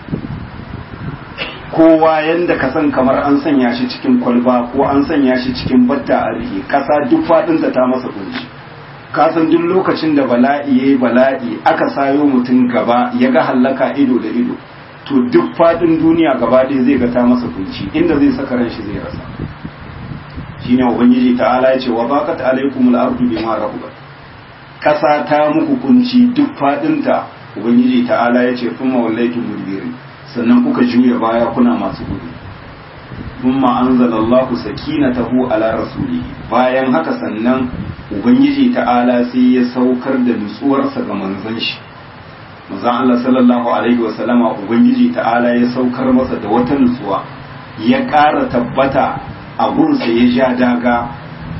kowa yanda ka san kamar an sanya shi cikin kwalba ko an sanya shi cikin batta a rihe kasa duk fadinta ta masa kunci ka san duk lokacin da bala'i yayi bala'i aka sayo mutum gaba ya ga hallaka ido da ido to duk fadin duniya gaba ɗaya zai ga ta masa kunci inda zai saka ran shi zai rasa shine ubangiji ta'ala ya ce wa baqat alaikumul ardu bima rahabat kasa ta muku kunci duk fadinta ubangiji ta'ala ya ce kuma wallaitu mudbirin sannan kuka juya baya kuna masu gudu thumma anzalallahu sakinatahu ala rasulihi bayan haka sannan ubangiji ta'ala sai ya saukar da nutsuwarsa ga manzon shi manzon Allah sallallahu alaihi wa sallama ubangiji ta'ala ya saukar masa da wata nutsuwa ya ƙara tabbata a gunsa ya ja daga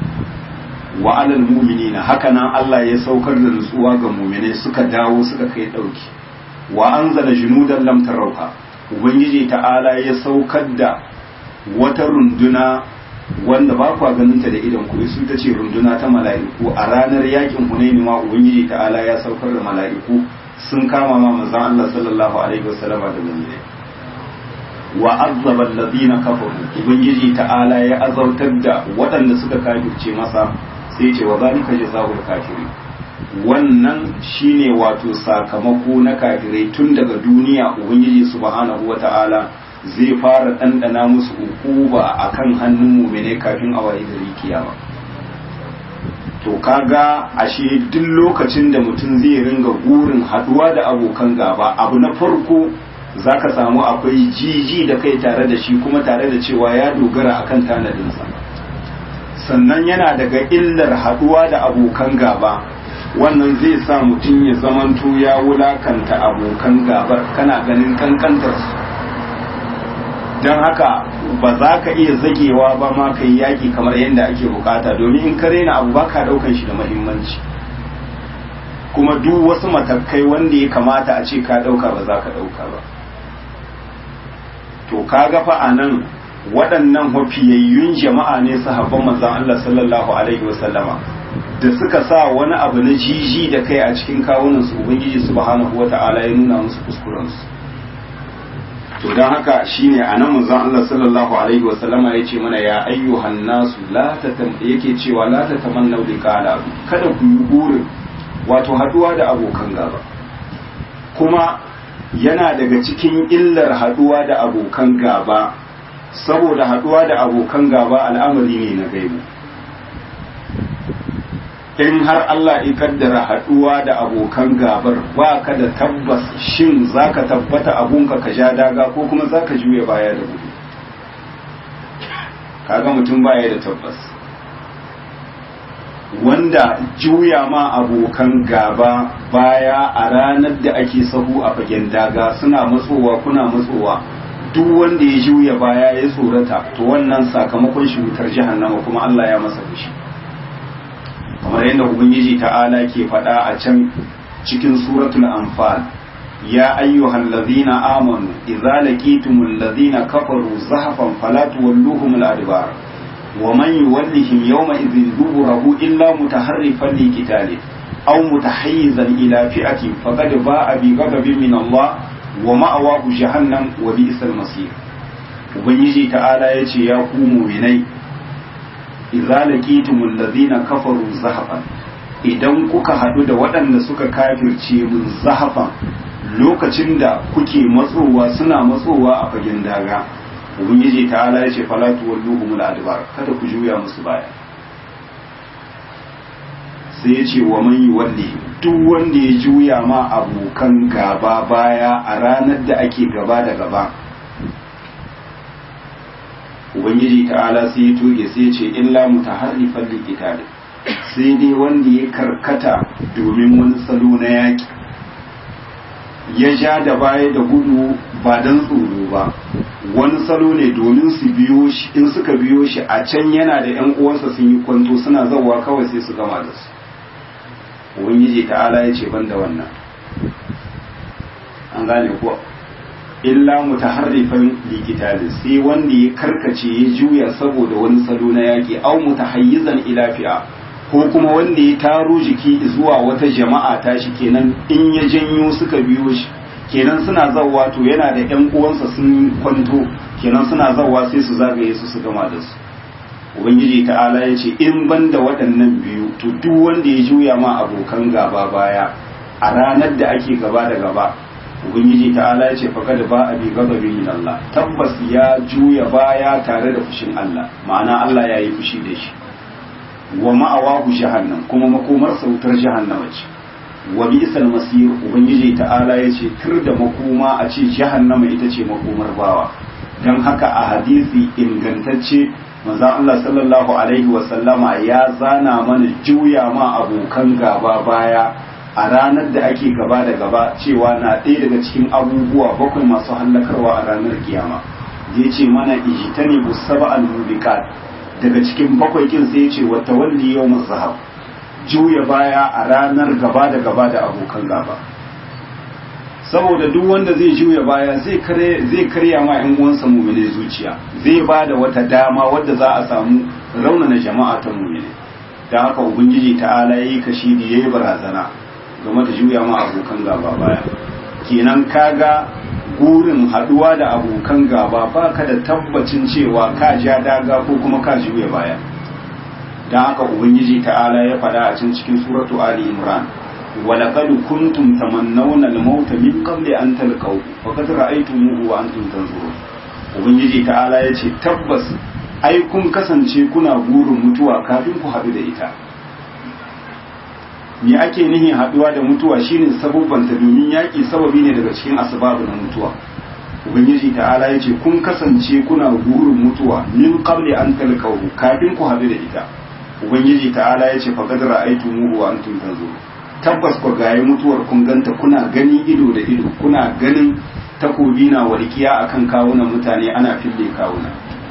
wa alal mu'minina haka nan Allah ya saukar da nutsuwa ga mu'minai suka dawo suka kai dauki wa anzala junudan lam tarauha ubangiji ta'ala ya saukar da wata runduna wanda ba kwa ganin ta da idan ku su ta ce runduna ta mala'iku a ranar yakin hunaini ma ubangiji ta'ala ya saukar da mala'iku sun kama ma manzon Allah sallallahu alaihi wasallam da mu'mini wa azzaba alladhina kafaru ubangiji ta'ala ya azautar da waɗanda suka kafirce masa sai ce wa zalika jazaa'ul kafirin wannan shine wato sakamako na kafirai tun daga duniya ubangiji subhanahu wata'ala zai fara ɗanɗana musu ukuba a kan hannun mumine kafin a waye gari kiyama to kaga ashe duk lokacin da mutum zai ringa gurin haɗuwa da abokan gaba abu na farko zaka samu akwai jiji da kai tare da shi kuma tare da cewa ya dogara akan tanadinsa sannan yana daga illar haɗuwa da abokan gaba wannan zai sa mutum ya zamanto ya wulakanta abokan gabar kana ganin kankantarsu don haka ba za ka iya zagewa ba ma ka yi yaƙi kamar yadda ake bukata domin in ka raina abu ba ka ɗaukan shi da mahimmanci kuma duk wasu matakai wanda ya kamata a ce ka ɗauka ba za ka ɗauka ba to ka gafa a nan waɗannan mafiyayyun jama'a ne sahabban manzan Allah sallallahu alaihi wasallama da suka sa wani abu na jiji da kai a cikin kawunan su ubangiji subhanahu wata'ala ya nuna musu kuskurensu to don haka shine a nan manzon Allah sallallahu alaihi wa sallama yace mana ya ayyuhan nasu la tatam yake cewa la tatamannu liqala kada ku yi burin wato haduwa da abokan gaba kuma yana daga cikin illar haduwa da abokan gaba saboda haduwa da abokan gaba al'amari ne na gaibu in har Allah ya kaddara haduwa da abokan gabar ba ka da tabbas shin zaka tabbata abunka ka ja daga ko kuma zaka juya baya da gudu kaga mutum baya da tabbas wanda juya ma abokan gaba baya a ranar da ake sahu a fagen daga suna matsowa kuna matsowa duk wanda ya juya baya ya tsorata to wannan sakamakon shi wutar jahannama kuma Allah ya masa fushi kamar yadda ubangiji ta'ala ke faɗa a can cikin suratul anfal ya ayyuhal ladhina amanu idza laqitumul ladhina kafaru zahfan fala tuwalluhum al-adbar wa man yuwallihim yawma idhin duburahu illa mutaharrifan liqitalin aw mutahayyizan ila fi'atin faqad ba'a bi ghadabin min Allah wa ma'awahu jahannam wa bi'sal masir ubangiji ta'ala yace ya ku mu'minai idza laqitumul ladhina kafaru zahfan idan kuka hadu da waɗanda suka kafirce mun zahfan lokacin da kuke matsowa suna matsowa a fagen daga ubangiji ta'ala yace fala tuwalluhumul adbar kada ku juya musu baya sai ya ce wa man yuwalli duk wanda ya juya ma abokan gaba baya a ranar da ake gaba da gaba ubangiji ta'ala sai ya toge sai ya ce illa mutaharrifan liqitali sai dai wanda ya karkata domin wani salo na yaki ya ja da baya da gudu ba dan tsoro ba wani salo ne domin su biyo shi in suka biyo shi a can yana da yan uwansa sun yi kwanto suna zawa kawai sai su gama da su ubangiji ta'ala ya ce ban da wannan an gane kuwa illa mutaharrifan likitali sai wanda ya karkace ya juya saboda wani salo na yaƙi au mutahayyizan ila fi'a ko kuma wanda ya taro jiki zuwa wata jama'a ta shi kenan in ya janyo suka biyo shi kenan suna zawwa to yana da ƴan uwansa sun kwanto kenan suna zawwa sai su zagaye su su gama da su ubangiji ta'ala ya ce in ban da waɗannan biyu to duk wanda ya juya ma abokan gaba baya a ranar da ake gaba da gaba ubangiji ta'ala ya ce faqad ba abi ghadabin min Allah tabbas ya juya baya tare da fushin Allah ma'ana Allah ya yi fushi da shi wa ma'awahu jahannam kuma makomar sautar jahannama ce wa bi'sal masir ubangiji ta'ala ya ce tur da makoma a ce jahannama ita ce makomar bawa dan haka a hadisi ingantacce manzon Allah sallallahu alaihi wa sallama ya zana mana juya ma abokan gaba baya a ranar da ake gaba da gaba cewa na ɗaya daga cikin abubuwa bakwai masu hallakarwa a ranar kiyama da ya ce mana ijitani bu saba al-mubiqat daga cikin bakwai kin sai ya ce wa tawalli yawm zahab juya baya a ranar gaba da gaba da abokan gaba saboda duk wanda zai juya baya zai kare zai karya ma ƴan uwansa mu'mine zuciya zai ba da wata dama wadda za a samu raunana jama'a ta mu'mine dan haka ubangiji ta'ala yayi kashi da yayi barazana game da juya ma abokan gaba baya kenan kaga gurin haduwa da abokan gaba baka da tabbacin cewa ka ja daga ko kuma ka juya baya dan haka ubangiji ta'ala ya faɗa a cikin cikin suratu ali imran ولقد كنتم تمنون الموت من قبل أن تلقوه فقد رأيتموه وأنتم تنظرون ubangiji ta'ala ya ce tabbas ai kun kasance kuna burin mutuwa kafin ku haɗu da ita me ake nihin haɗuwa da mutuwa shine sababbanta domin yaƙi sababi ne daga cikin asbabu na mutuwa ubangiji ta'ala ya ce kun kasance kuna burin mutuwa min qabli an talqahu kafin ku haɗu da ita ubangiji ta'ala ya ce faqad ra'aytumuhu wa antum tanzurun tabbas ku gaye mutuwar kun ganta kuna gani ido da ido kuna ganin takobi na walƙiya akan kawunan mutane ana fille kawuna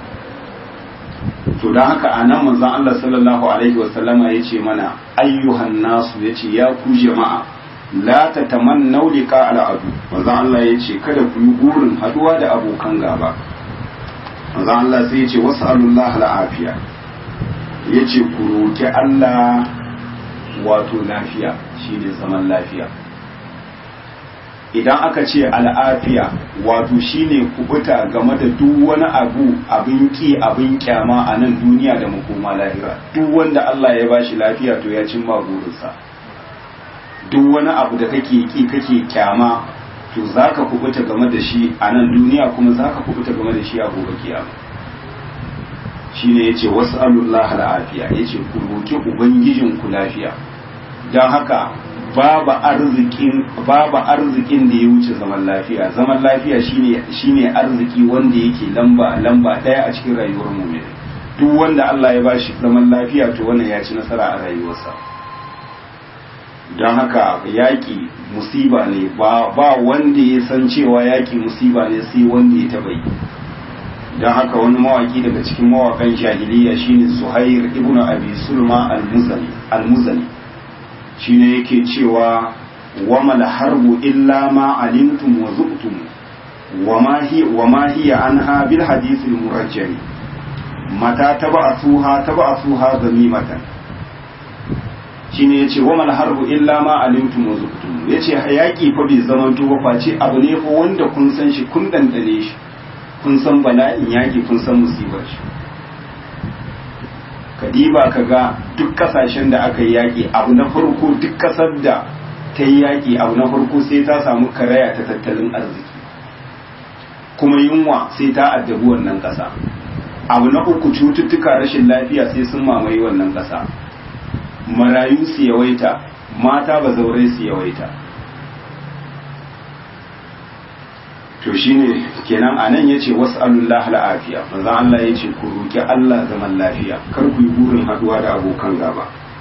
to don haka a nan manzon Allah sallallahu alaihi wasallama ya ce mana ayyuhan nasu ya ce ya ku jama'a la ta tamannau liqa al'adu manzon Allah ya ce kada ku yi burin haduwa da abokan gaba manzon Allah sai ya ce was'alullah al'afiya ya ce ku roki Allah wato lafiya shine zaman lafiya idan aka ce al'afiya wato shine kubuta game da duk wani abu abin ki abin kyama a nan duniya da makoma lahira duk wanda Allah ya bashi lafiya to ya cimma burinsa duk wani abu da kake ki kake kyama to zaka kubuta game da shi a nan duniya kuma zaka kubuta game da shi a gobe kiyama shine yace was'alullah al'afiya yace ku roki ubangijin ku lafiya dan haka babu arzikin babu arzikin da ya wuce zaman lafiya zaman lafiya shine shine arziki wanda yake lamba lamba daya a cikin rayuwar mu'min duk wanda Allah ya bashi zaman lafiya to wannan ya ci nasara a rayuwarsa don haka yaƙi musiba ne ba ba wanda ya san cewa yaƙi musiba ne sai wanda ya taɓa yi don haka wani mawaki daga cikin mawakan jahiliya shine Suhair ibn Abi Sulma al-Muzani al-Muzani shine yake cewa wama harbu illa ma alimtum wa zuqtum wama hi wama hiya anha bil hadith al murajjal mata taba'athuha taba'athuha zamimatan shine yace wama harbu illa ma alimtum wa zuqtum yace hayaki fa bai zamanto ba face abu ne fa wanda kun san shi kun dandane shi kun san bala'in yaki kun san musibar shi kadiba ka ga duk kasashen da aka yi yaƙi abu na farko duk ƙasar da ta yi yaƙi abu na farko sai ta samu karaya ta tattalin arziki kuma yunwa sai ta addabi wannan ƙasa abu na uku cututtuka rashin lafiya sai sun mamaye wannan ƙasa marayu su yawaita mata ba zaurai su yawaita to shine kenan anan yace was'alullah al'afiya manzo Allah yace ku roki Allah zaman lafiya kar ku yi burin haduwa da abokan gaba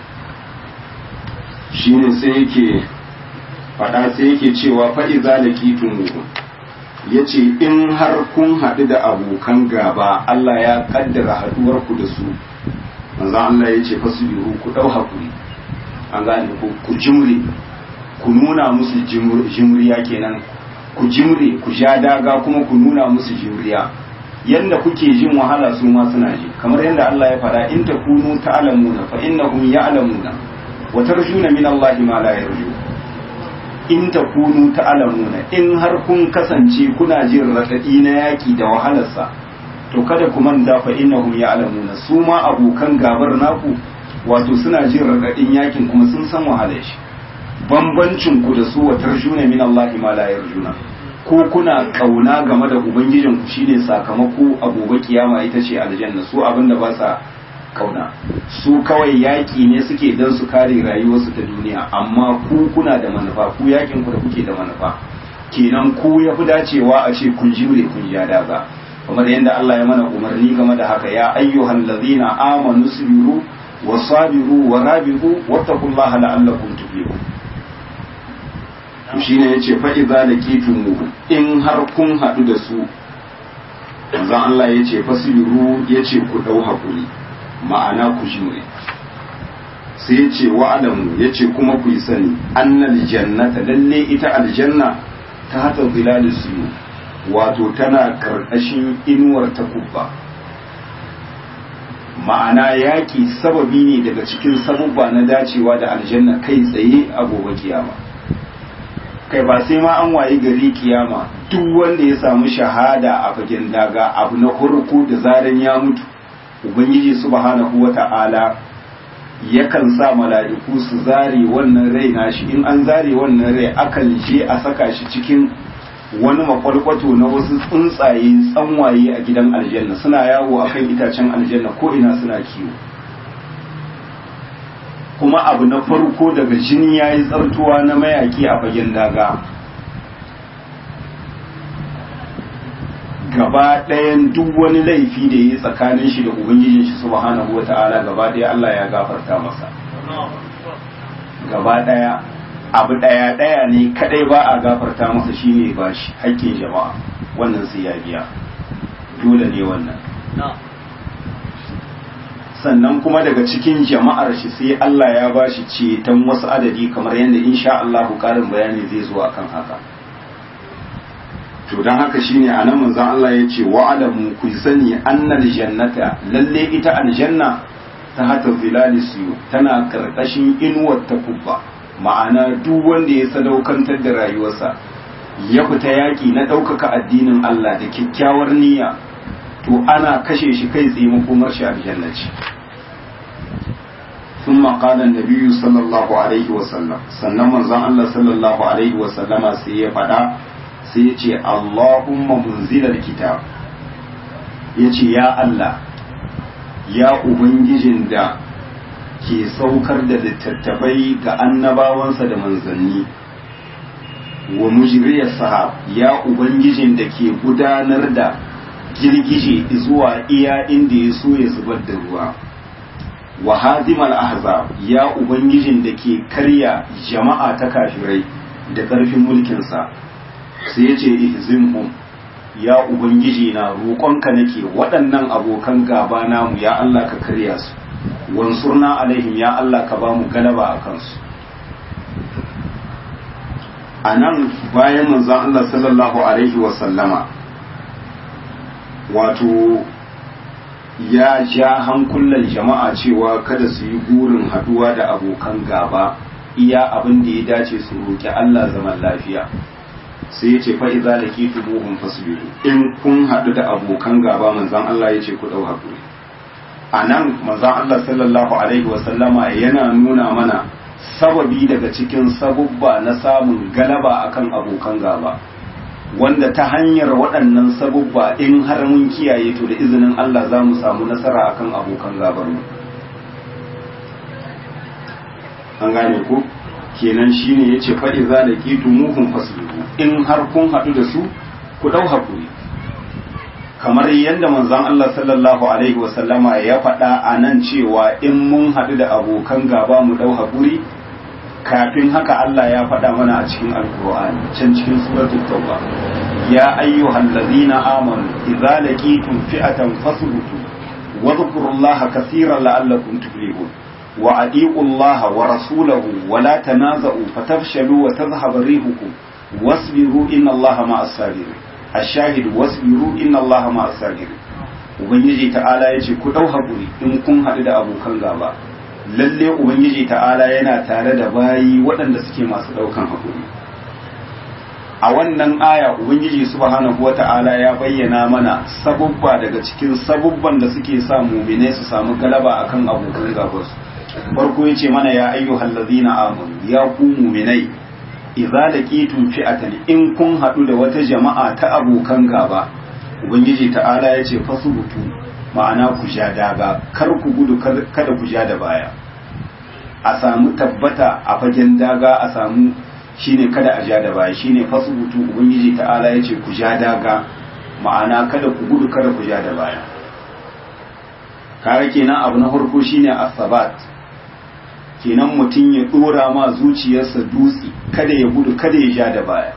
shine sai yake fada sai yake cewa fa iza laqitum yace in har kun hadu da abokan gaba Allah ya kaddara haduwar ku da su manzo Allah yace fasbiru ku dau hakuri an gane ku ku jimri ku nuna musu jimriya kenan ku jimre ku sha daga kuma ku nuna musu jimriya yanda kuke jin wahala su ma suna ji kamar yadda Allah ya faɗa in takunu ta'lamuna fa innahum ya'lamuna wa tarjuna min Allah ma la yarju in takunu ta'lamuna in har kun kasance kuna jin radadi na yaki da wahalarsa to kada ku manta fa innahum ya'lamuna su ma abokan gabar naku wato suna jin radadin yakin kuma sun san wahalar shi bambancin ku da su wa tarjuna min Allah ma la yarjuna ko kuna kauna game da ubangijin ku shine sakamako a gobe kiyama ita ce aljanna su abinda ba sa kauna su kawai yaki ne suke dan su kare rayuwarsu ta duniya amma ku kuna da manufa ku yakin ku da kuke da manufa kenan ku ya fi dacewa a ce kun jimre kun ja daga kamar yadda Allah ya mana umarni game da haka ya ayyuhal ladzina amanu sabiru wasabiru warabitu wattaqullaha la'allakum tuflihun shi ne ya ce fa'iza da mu in har kun haɗu da su zan Allah ya ce fasiru ya ce ku ɗau haƙuri ma'ana ku jimre sai ya ce wa'adamu ya ce kuma ku yi sani annal jannata lalle ita aljanna ta hata zilali siyu wato tana karkashin inuwar takubba ma'ana yaƙi sababi ne daga cikin sabubba na dacewa da aljanna kai tsaye a gobe kiyama kai ba sai ma an wayi gari kiyama duk wanda ya samu shahada a fagen daga abu na farko da zaran ya mutu ubangiji subhanahu wata'ala yakan sa mala'iku su zare wannan rai nashi in an zare wannan rai akan je a saka shi cikin wani makwalkwato na wasu tsuntsaye tsanwaye a gidan aljanna suna yawo akan itacen aljanna ko ina suna kiwo kuma abu na farko daga jini ya yi tsartuwa na mayaki a fagen daga gaba ɗayan duk wani laifi da ya yi tsakanin shi da ubangijin shi subhanahu wa ta'ala gaba ɗaya Allah ya gafarta masa gaba ɗaya abu ɗaya ɗaya ne kadai ba a gafarta masa shine ba shi haƙƙin jama'a wannan sai ya biya dole ne wannan sannan kuma daga cikin jama'ar shi sai Allah ya ba shi ceton wasu adadi kamar yadda insha Allah ƙarin bayani zai zo akan haka to don haka shine a nan manzon Allah ya ce wa'alamu ku sani annal jannata lalle ita aljanna ta hata zilali suyu tana karkashin inuwar takubba ma'ana duk wanda ya sadaukantar da rayuwarsa ya fita yaƙi na ɗaukaka addinin Allah da kyakkyawar niyya to ana kashe shi kai tsaye makomar shi aljanna ce ثم قال النبي صلى الله عليه وسلم sannan manzon Allah sallallahu alaihi wa sallama sai ya faɗa sai ya ce Allahumma munzilal kitab ya ce ya Allah ya ubangijin da ke saukar da littattafai ga annabawansa da manzanni wa mujriyar sahab ya ubangijin da ke gudanar da girgije zuwa iya inda ya so ya zubar da ruwa wa hazimal ahzab ya ubangijin da ke karya jama'a ta kafirai da ƙarfin mulkinsa sai ya ce ihzimhum ya ubangiji na roƙonka nake waɗannan abokan gaba namu ya Allah ka karya su wansurna alaihim ya Allah ka ba mu galaba a kansu a nan bayan manzon Allah sallallahu alaihi wasallama wato ya ja hankulan jama'a cewa kada su yi burin haduwa da abokan gaba iya abin da ya dace su roƙi Allah zaman lafiya sai ya ce fa idza laqitumuhum fasbiru in kun haɗu da abokan gaba manzon Allah ya ce ku dau hakuri anan manzon Allah sallallahu alaihi wa sallama yana nuna mana sababi daga cikin sabubba na samun galaba akan abokan gaba wanda ta hanyar waɗannan sabubba in har mun kiyaye to da izinin Allah za mu samu nasara akan abokan gabar mu an gane ko kenan shine yace fa idza laqitumuhum fasbiru in har kun haɗu da su ku dau hakuri kamar yadda manzon Allah sallallahu alaihi wasallama ya faɗa a nan cewa in mun haɗu da abokan gaba mu dau hakuri kafin haka Allah ya faɗa mana a cikin alkur'ani can cikin suratul tauba ya ayyuhal ladzina amanu idza laqitum fi'atan fasbutu wa dhkurullaha kaseeran la'allakum tuflihun wa adi'u Allah wa rasulahu wa la tanaza'u fatafshalu wa tadhhabu rihukum wasbiru inna Allah ma'as sabirin ash-shahid wasbiru inna Allah ma'as sabirin ubangiji ta'ala yace ku dau hakuri in kun haɗu da abokan gaba lalle ubangiji ta'ala yana tare da bayi waɗanda suke masu ɗaukan hakuri a wannan aya ubangiji subhanahu wata'ala ya bayyana mana sabubba daga cikin sabubban da suke sa muminai su samu galaba akan abokan gabansu farko yace mana ya ayyuhal ladzina amanu ya ku muminai idza laqitum fi'atan in kun hadu da wata jama'a ta abokan gaba ubangiji ta'ala yace fasubutu ma'ana ku ja daga kar ku gudu kada ku ja da baya a samu tabbata a fagen daga a samu shine kada a ja da baya shine fasubutu ubangiji ta'ala yace ku ja daga ma'ana kada ku gudu kada ku ja da baya kare kenan abu na farko shine asabat kenan mutum ya dora ma zuciyarsa dutse kada ya gudu kada ya ja da baya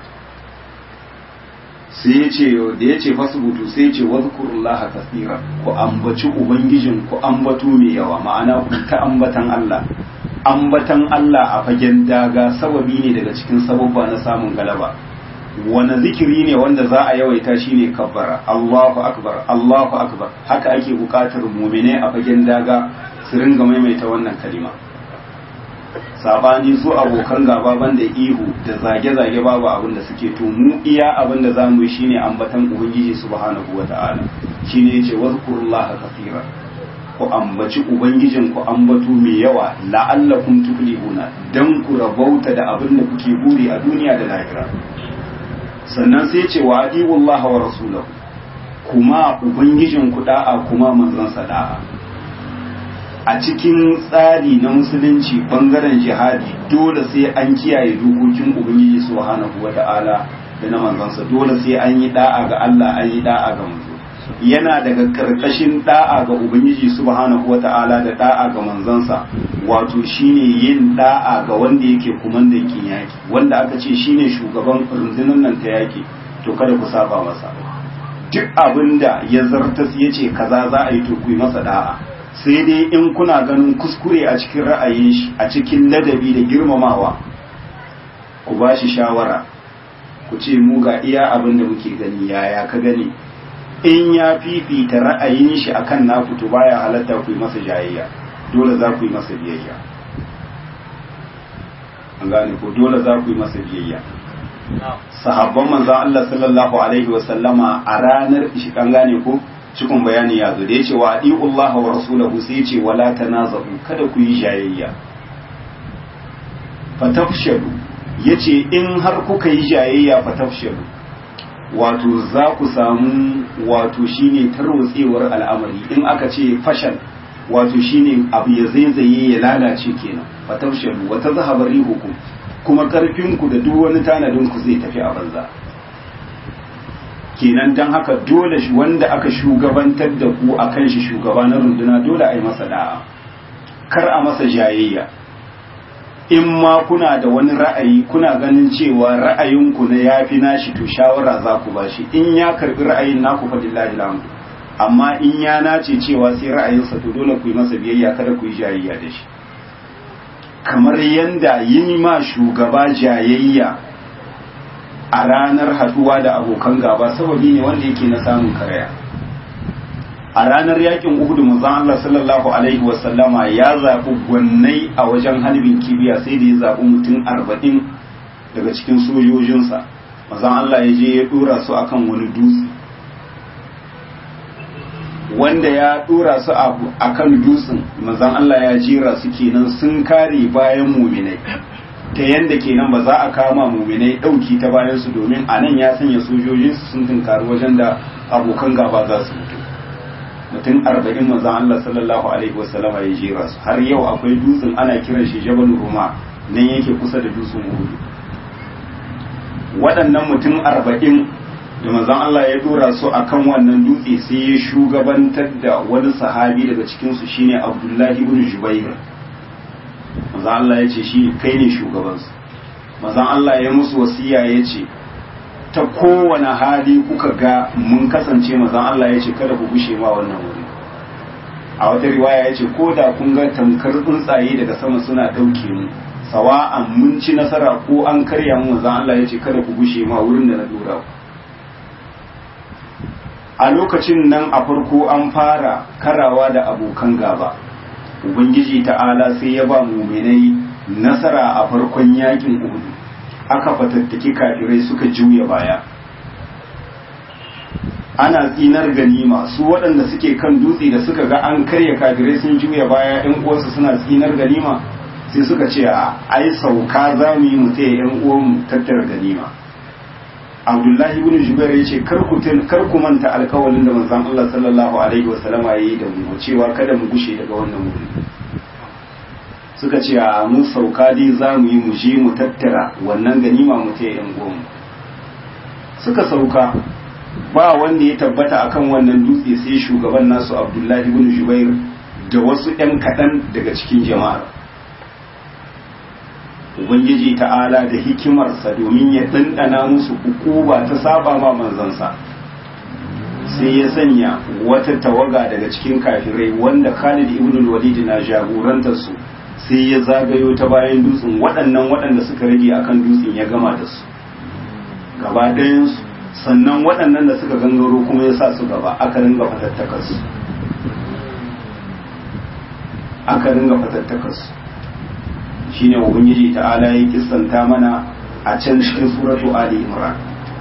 sai ya ce da ya ce fasubutu sai ya ce wadhkurullaha kathira ku ambaci ubangijin ku ambato mai yawa ma'ana ku ta ambatan Allah ambatan Allah a fagen daga sababi ne daga cikin sababba na samun galaba wani zikiri ne wanda za a yawaita shine kabbara Allahu akbar Allahu akbar haka ake bukatar mumine a fagen daga su ringa maimaita wannan kalima sabani su abokan gaba banda ihu da zage-zage babu abin da suke to mu iya abin da zamu yi shine ambatan ubangiji subhanahu wata'ala shine yace wazkurullaha kaseera ku ambaci ubangijin ku ambato mai yawa la'allakum tuflihuna dan ku rabauta da abin da kuke buri a duniya da lahira sannan sai ce wa adiwullaha wa rasulahu kuma ubangijin ku da'a kuma manzon sa da'a a cikin tsari na musulunci bangaren jihadi dole sai an kiyaye dokokin ubangiji subhanahu wata'ala da na manzansa dole sai an yi da'a ga Allah an yi da'a ga manzo yana daga karkashin da'a ga ubangiji subhanahu wata'ala da da'a ga manzansa wato shine yin da'a ga wanda yake kumandan kin yaki wanda aka ce shine shugaban rundunar nan ta yaki to kada ku saba masa duk abinda ya zartas yace kaza za a yi to ku yi masa da'a sai dai in kuna ganin kuskure a cikin ra'ayin shi a cikin ladabi da girmamawa ku ba shi shawara ku ce mu ga iya abin da muke gani yaya ka gani in ya fifita ra'ayin shi akan naku to baya halatta ku yi masa jayayya dole za ku yi masa biyayya an gane ko dole za ku yi masa biyayya sahabban manzon Allah sallallahu alaihi wa sallama a ranar shi kan gane ko cikin bayani ya zo da yace wa adiullah wa rasulahu sai yace wala tanazahu kada ku yi jayayya fatafshadu yace in har kuka yi jayayya fatafshadu wato za ku samu wato shine tarwatsewar al'amari in aka ce fashal wato shine abu ya zaizaye ya lalace kenan fatafshalu wa tazhabu rihukum kuma karfin ku da duk wani tanadin ku zai tafi a banza kenan dan haka dole wanda aka shugabantar da ku akan shi shugaba na runduna dole a yi masa da'a kar a masa jayayya in ma kuna da wani ra'ayi kuna ganin cewa ra'ayinku na yafi nashi to shawara za ku bashi in ya karbi ra'ayin naku fa lillahi alhamdu amma in ya nace cewa sai ra'ayinsa to dole ku yi masa biyayya kada ku yi jayayya da shi kamar yanda yin ma shugaba jayayya a ranar haduwa da abokan gaba sababi ne wanda yake na samun karaya a ranar yakin uhudu manzon Allah sallallahu alaihi wasallama ya zaɓi gwannai a wajen halbin kibiya sai da ya zaɓi mutum arba'in daga cikin sojojinsa manzon Allah ya je ya ɗora su akan wani dutse wanda ya ɗora su akan dutsen manzon Allah ya jera su kenan sun kare bayan muminai ta yanda kenan ba za a kama muminai ɗauki ta bayan su domin a nan ya sanya sojojinsu sun tunkari wajen da abokan gaba za su mutu mutum arba'in manzan Allah sallallahu alaihi wasallam ya jera su har yau akwai dutsen ana kiran shi jabal ruma nan yake kusa da dutsen uhudu waɗannan mutum arba'in da manzan Allah ya dora su akan wannan dutse sai ya shugabantar da wani sahabi daga cikin su shine Abdullahi ibn Jubair manzan Allah ya ce shi kai ne shugabansu manzan Allah ya musu wasiya ya ce ta kowane hali kuka ga mun kasance mazan Allah ya ce kada ku gushe ma wannan wuri a wata riwaya ya ce ko da kun ga tamkar tsuntsaye daga sama suna ɗauke mu sawa'an mun ci nasara ko an karya mu mazan Allah ya ce kada ku gushe ma wurin da na dora ku a lokacin nan a farko an fara karawa da abokan gaba ubangiji ta'ala sai ya ba muminai nasara a farkon yakin uhudu aka fatattaki kafirai suka juya baya ana tsinar ganima su waɗanda suke kan dutse da suka ga an karya kafirai sun juya baya ɗan uwansu suna tsinar ganima sai suka ce a ai sauka za mu yi mu taya ɗan uwanmu tattara ganima abdullahi ibn jubair ya ce kar ku kar ku manta alkawalin da manzon Allah sallallahu alaihi wasallam ya yi da mu cewa kada mu gushe daga wannan wuri suka ce a mun sauka dai za mu yi mu je mu tattara wannan ganima mu ta yan goma suka sauka ba wanda ya tabbata akan wannan dutse sai shugaban nasu abdullahi ibn jubair da wasu yan kaɗan daga cikin jama'ar ubangiji ta'ala da hikimarsa domin ya ɗanɗana musu hukuba ta saba ma manzansa sai ya sanya wata tawaga daga cikin kafirai wanda khalid ibn walid na jagorantar su sai ya zagayo ta bayan dutsen waɗannan waɗanda suka rage akan dutsen ya gama da su gaba ɗayansu sannan waɗannan da suka gangaro kuma ya sa su gaba aka ringa fatattakarsu aka ringa fatattakarsu shine ubangiji ta'ala ya kissanta mana a can cikin suratu ali imran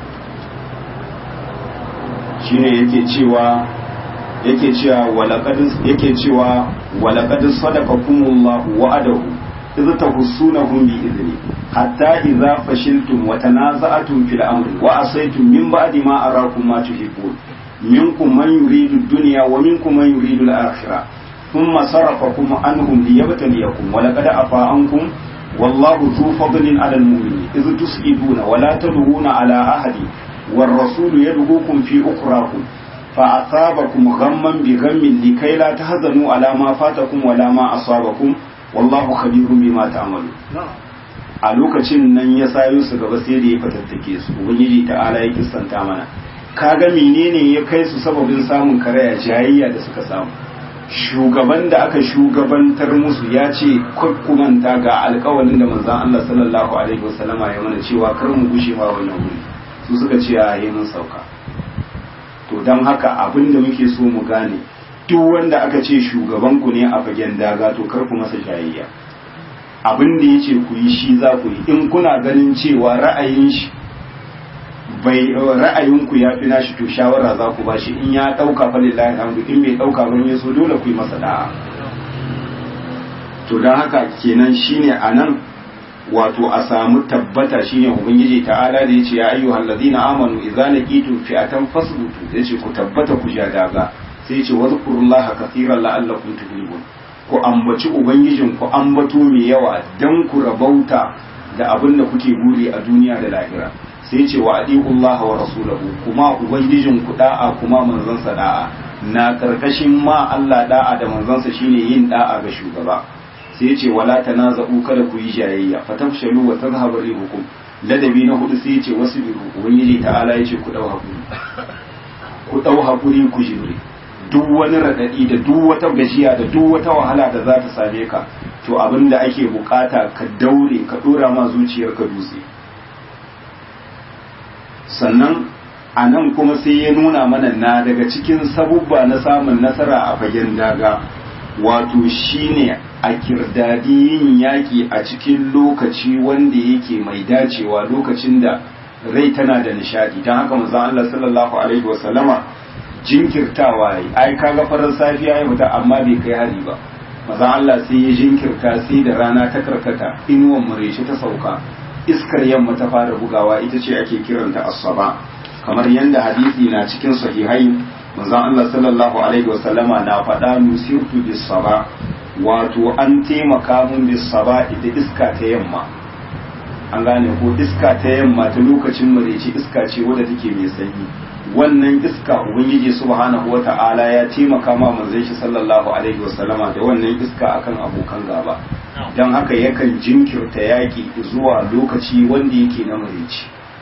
shine yake cewa yake cewa walaqad yake cewa walaqad sadaqakumullahu wa'adahu idh tahussunahum bi idni hatta idza fashiltum wa tanaza'tum fil amri wa asaytum min ba'di ma arakum ma tuhibbun minkum man yuridu ad-dunya wa minkum man yuridu al-akhirah thumma sarafakum anhum liyabtaliyakum wa laqad afa ankum والله ذو فضل على المؤمنين إذ تسئلون ولا تدعون على أحد والرسول يدعوكم في أخراكم فأصابكم غما بغم لكي لا تهزنوا على ما فاتكم ولا ما أصابكم والله خبير بما تعملون a lokacin nan ya sayo su gaba sai da ya fatattake su ubangiji ta'ala ya kistanta mana kaga menene ya kai su sababin samun karaya jayayya da suka samu shugaban da aka shugabantar musu ya ce kumanta ga alkawalin da manzan Allah sallallahu alaihi wasallama ya mana cewa kar mu gushe ma wannan wuri su suka ce a yi mun sauka to don haka abin da muke so mu gane duk wanda aka ce shugaban ku ne a fagen daga to kar ku masa jayayya abin da ya ce ku yi shi za ku yi in kuna ganin cewa ra'ayin shi bai ra'ayinku ya fi nashi to shawara za ku bashi in ya ɗauka fa lillahi alhamdu in bai ɗauka ba ya so dole ku yi masa da'a to don haka kenan shine anan wato a samu tabbata shine ubangiji ta'ala da yace ya ayyuhal ladina amanu idza laqitum fi'atan fasbutu yace ku tabbata ku ja daga sai yace wadhkurullaha kathiran la'allakum tuflihun ku ambaci ubangijin ku ambato mai yawa dan ku rabauta da abin da kuke buri a duniya da lahira sai yace wa adiqullaha wa rasulahu kuma ubangijin ku da'a kuma manzon sa da'a na karkashin ma Allah da'a da manzon sa shine yin da'a ga shugaba sai ce wala tanaza'u kada ku yi jayayya fatafshalu wa tadhhabu rihukum ladabi na hudu sai ce wasu biru ubangiji ta'ala yace ku dau hakuri ku dau hakuri ku jimri duk wani radadi da duk wata gajiya da duk wata wahala da za ta same ka to abinda ake bukata ka daure ka dora ma zuciyarka dutse sannan a nan kuma sai ya nuna mana na daga cikin sabubba na samun nasara a fagen daga wato shine a kirdadi yin yaƙi a cikin lokaci wanda yake mai dacewa lokacin da rai tana da nishadi don haka manzon Allah sallallahu alaihi wasallama jinkirtawa yayi ai kaga farar safiya ya fita amma bai kai hari ba manzon Allah sai ya jinkirta sai da rana ta karkata inuwan mureci ta sauka iskar yamma ta fara bugawa ita ce ake kiranta asaba kamar yadda hadisi na cikin sahihai manzon Allah sallallahu alaihi wasallama na faɗa nusirtu bis saba wato an taimaka mun bis saba ita iska ta yamma an gane ko iska ta yamma ta lokacin mareci iska ce wadda take mai sanyi wannan iska ubangiji subhanahu wata'ala ya taimaka ma manzon shi sallallahu alaihi wasallama da wannan iska akan abokan gaba don haka yakan jinkirta yaki zuwa lokaci wanda yake na mareci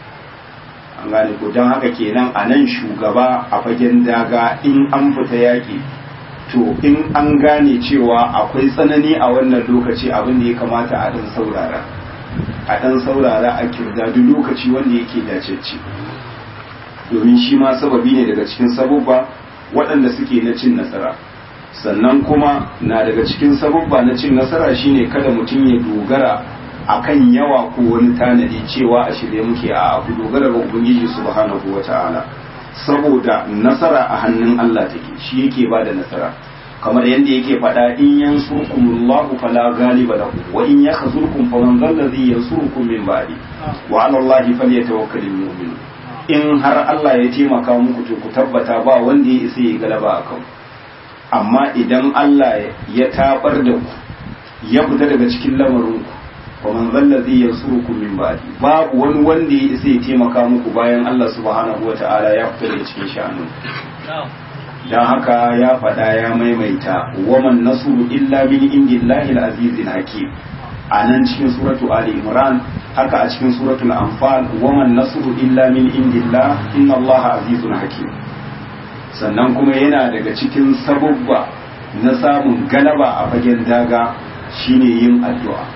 an gane ko don haka kenan a nan shugaba a fagen daga in an fita yaki to in an gane cewa akwai tsanani a wannan lokaci abin da ya kamata a dan saurara a dan saurara a kirdadu lokaci wanda yake dacecce domin shi ma sababi ne daga cikin sabubba waɗanda suke na cin nasara sannan kuma na daga cikin sabubba na cin nasara shine kada mutum ya dogara akan yawa ko wani tanadi cewa a shirye muke a abu dogara ga ubangiji subhanahu wata'ala saboda nasara a hannun Allah take shi yake ba da nasara kamar yadda yake faɗa in yansurkumullahu fala ghaliba lahu wa in yakhzurkum faman dhallazi yansurukum min ba'di wa 'ala Allahi falyatawakkalul mu'minun in har Allah ya taimaka muku to ku tabbata ba wanda ya isa ya galaba akan amma idan Allah ya tabar da ku ya fita daga cikin lamarin ku faman dhallazi yansurukum min ba'di babu wani wanda ya isa ya taimaka muku bayan Allah subhanahu wata'ala ya fita daga cikin sha'anin dan haka ya faɗa ya maimaita waman nasru illa min indillahi al-azizil hakim a nan cikin suratu ali imran haka a cikin suratul anfal waman nasru illa min indillah inna allaha azizun hakim sannan kuma yana daga cikin sababba na samun galaba a fagen daga shine yin addu'a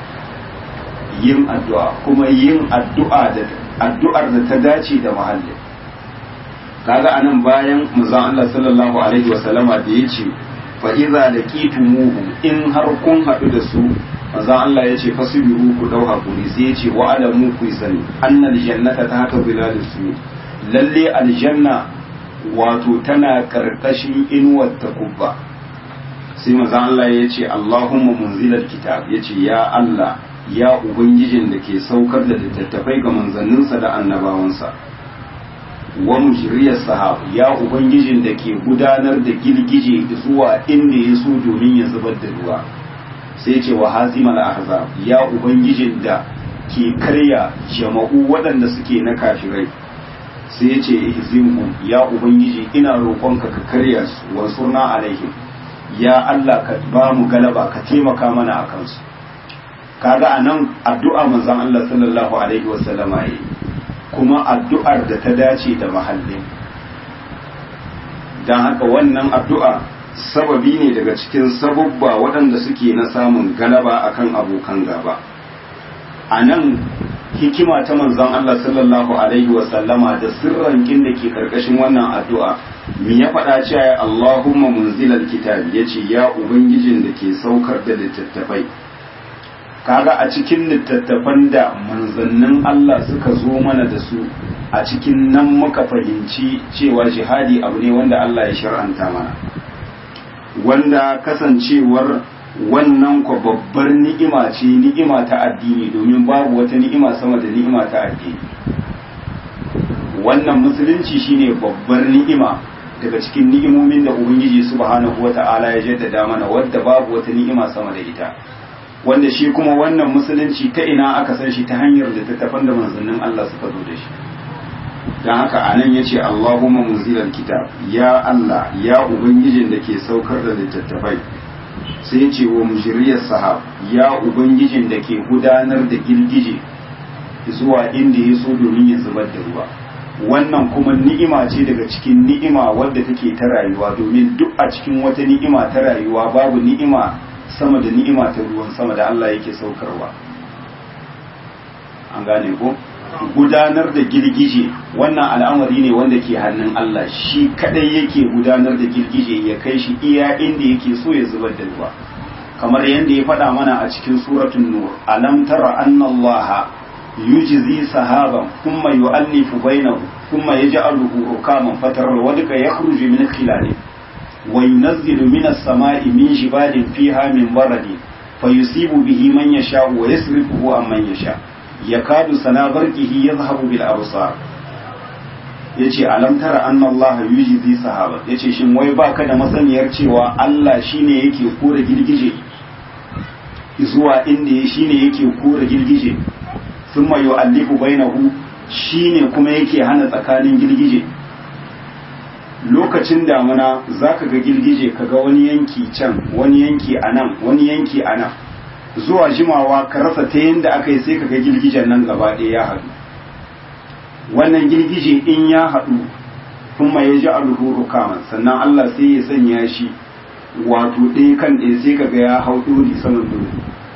yin addu'a kuma yin addu'a da addu'ar da ta dace da mahallin kaga anan bayan manzon Allah sallallahu alaihi wasallama da yace fa idza laqitumuhum in har kun hadu da su manzon Allah yace fasibiru ku dau hakuri sai yace wa alamu ku sani annal jannata ta haka bilalus su lalle aljanna wato tana karkashin inuwar takubba sai manzon Allah yace Allahumma munzilal kitab yace ya Allah ya ubangijin da ke saukar da littattafai ga manzanninsa da annabawansa wa mujriyar sahab ya ubangijin da ke gudanar da girgije zuwa inda ya so domin ya zubar da ruwa sai ce wa hazimal ahzab ya ubangijin da ke karya jama'u waɗanda suke na kafirai sai ce ihzimhum ya ubangiji ina roƙonka ka karya su wansurna alaihim ya Allah ka ba mu galaba ka taimaka mana a kansu kaga anan addu'a manzon Allah sallallahu alaihi wasallama yi kuma addu'ar da ta dace da mahallin don haka wannan addu'a sababi ne daga cikin sababba waɗanda suke na samun galaba akan abokan gaba a nan hikima ta manzon Allah sallallahu alaihi wasallama da sirran da ke karkashin wannan addu'a mi ya faɗa cewa Allahumma munzilal kitab yace ya ubangijin da ke saukar da littattafai kaga a cikin littattafan da manzannin Allah suka zo mana da su a cikin nan muka fahimci cewa jihadi abu ne wanda Allah ya shar'anta mana wanda kasancewar wannan kwa babbar ni'ima ce ni'ima ta addini domin babu wata ni'ima sama da ni'ima ta addini wannan musulunci shine babbar ni'ima daga cikin ni'imomin da ubangiji subhanahu wata'ala ya jaddada mana wadda babu wata ni'ima sama da ita wanda shi kuma wannan musulunci ta ina aka san shi ta hanyar da tattafan da manzannin Allah suka zo da shi don haka anan ya ce Allahumma munzilal kitab ya Allah ya ubangijin da ke saukar da littattafai sai ce wa mujiriyar sahab ya ubangijin da ke gudanar da girgije zuwa inda ya so domin ya zubar da ruwa wannan kuma ni'ima ce daga cikin ni'ima wadda take ta rayuwa domin duk a cikin wata ni'ima ta rayuwa babu ni'ima sama da ni'ima ta ruwan sama da Allah yake saukarwa an gane ko gudanar da girgije wannan al'amari ne wanda ke hannun Allah shi kadai yake gudanar da girgije ya kai shi iya inda yake so ya zubar da ruwa kamar yadda ya faɗa mana a cikin suratul nur alam tara anna allaha yujzi sahaban thumma yu'allifu bainahu thumma yaj'aluhu rukaman fatara wadka yakhruju min khilali wa yunazzilu minas sama'i min jibalin fiha min baradin fayusibu bihi man yasha'u wa yasrifuhu amman yasha' yakadu sana barkihi yadhhabu bil absar yace alam tara anna Allah yujizi sahaba yace shin wai baka da masaniyar cewa Allah shine yake kore girgije zuwa inda shine yake kore girgije thumma yu'allifu bainahu shine kuma yake hana tsakanin girgije lokacin damuna zaka ga girgije kaga wani yanki can wani yanki anan wani yanki anan zuwa jimawa ka rasa ta yadda aka yi sai ka ga girgijen nan gaba ɗaya ya haɗu wannan girgije in ya haɗu kuma ya ji alhuru kaman sannan Allah sai ya sanya shi wato ɗaya kan ɗaya sai ka ga ya hau ɗori saman ɗori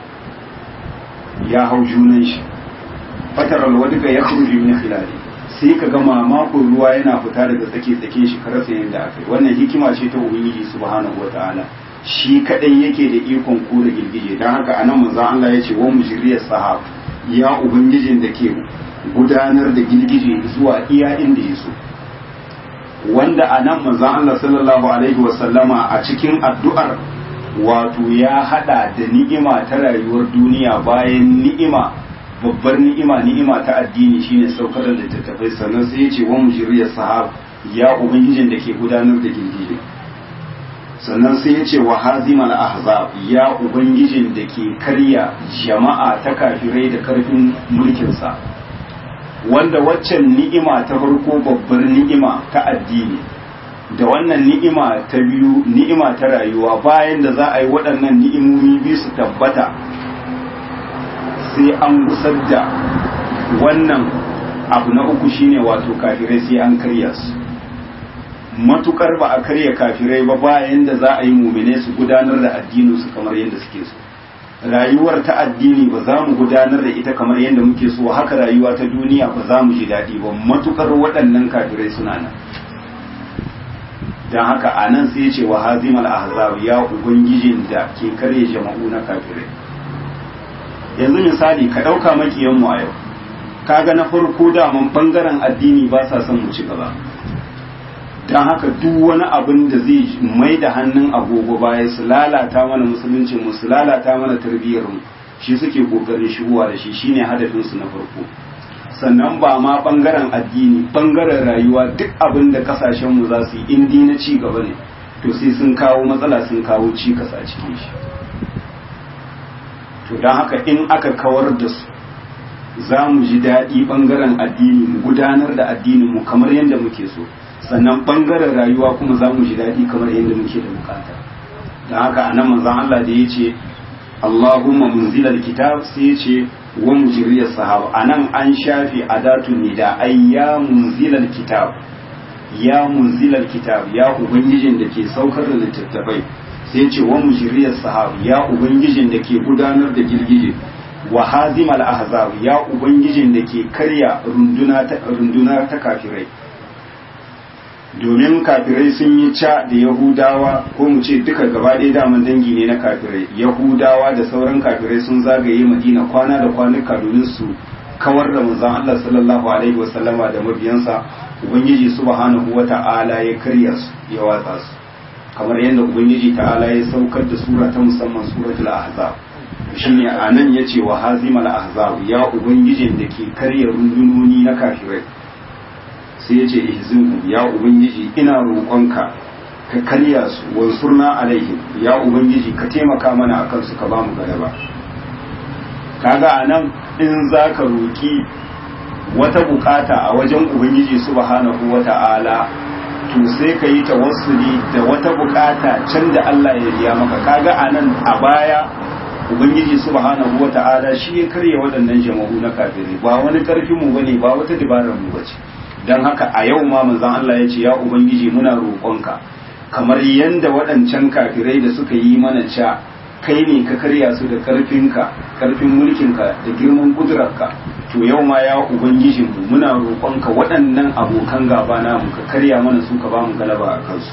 ya hau junan shi fatar alwadika ya kurji min khilali sai ka ga mamakon ruwa yana fita daga tsake tsake shi ka rasa yadda aka yi wannan hikima ce ta ubangiji subhanahu wataala shi kadai yake da ikon kore girgije don haka anan manzon Allah ya ce wa mujriyar sahab ya ubangijin da ke gudanar da girgije zuwa iya inda ya so wanda anan manzon Allah sallallahu alaihi wa sallama a cikin addu'ar wato ya hada da ni'ima ta rayuwar duniya bayan ni'ima babbar ni'ima ni'ima ta addini shine saukar da littattafai sannan sai ya ce wa mujriyar sahab ya ubangijin da ke gudanar da girgije sannan sai ya ce wa hazimal ahzab ya ubangijin da ke karya jama'a ta kafirai da karfin mulkinsa wanda waccan ni'ima ta farko babbar ni'ima ta addini da wannan ni'ima ta biyu ni'ima ta rayuwa bayan da za a yi waɗannan ni'imomi biyu su tabbata sai an gusar da wannan abu na uku shine wato kafirai sai an karya su matukar ba a karya kafirai ba bayan da za a yi mumine su gudanar da addinin su kamar yadda suke so rayuwar ta addini ba za mu gudanar da ita kamar yadda muke so haka rayuwa ta duniya ba za mu ji daɗi ba matukar waɗannan kafirai suna nan don haka a nan sai ce wa hazimal ahzab ya ubangijin da ke karya jama'u na kafirai yanzu misali ka ɗauka makiyanmu a yau kaga na farko daman bangaren addini ba sa son mu ci gaba don haka duk wani abin da zai mai da hannun agogo baya su lalata mana musulunci mu su lalata mana tarbiyyar mu shi suke kokarin shigowa da shi shine hadafin su na farko sannan ba ma bangaren addini bangaren rayuwa duk abin da kasashen mu za su yi indi na ci gaba ne to sai sun kawo matsala sun kawo cikas a cikin shi to don haka in aka kawar da su za mu ji daɗi bangaren addini mu gudanar da addinin mu kamar yadda muke so sannan bangaren rayuwa kuma za mu ji daɗi kamar yadda muke da bukata don haka a nan manzan Allah da ya ce Allahumma munzilal kitab sai ya ce wa mujriyas sahaba a nan an shafi adatun nida ai ya munzilal kitab ya munzilal kitab ya ubangijin da ke saukar da littattafai sai ya ce wa mujriyas sahaba ya ubangijin da ke gudanar da girgije wa hazimal ahzab ya ubangijin da ke karya runduna ta runduna ta kafirai domin kafirai sun yi ca da yahudawa ko mu ce duka gaba ɗaya daman dangi ne na kafirai yahudawa da sauran kafirai sun zagaye madina kwana da kwanuka domin su kawar da manzon Allah sallallahu alaihi wasallama da mabiyansa ubangiji subhanahu wata'ala ya karya su ya watsa su kamar yadda ubangiji ta'ala ya saukar da sura ta musamman suratul ahzab shine anan yace wa hazimal ahzab ya ubangijin da ke karya rundunoni na kafirai sai yace ihzinhum ya ubangiji ina roƙonka ka karya su wansurna alaihim ya ubangiji ka taimaka mana akan su ka bamu galaba kaga anan in zaka roki wata bukata a wajen ubangiji subhanahu wata'ala to sai ka yi tawassuli da wata bukata can da Allah ya riya maka kaga anan a baya ubangiji subhanahu wata'ala shi ya karya waɗannan jama'u na kafirai ba wani karfin mu bane ba wata dabarar mu bace dan haka a yau ma manzon Allah ya ce ya ubangiji muna roƙonka kamar yanda waɗancan kafirai da suka yi mana ca kai ne ka karya su da karfinka karfin mulkinka da girman kudurarka to yau ma ya ubangijin mu muna roƙonka waɗannan abokan gaba namu ka karya mana su ka bamu galaba a kansu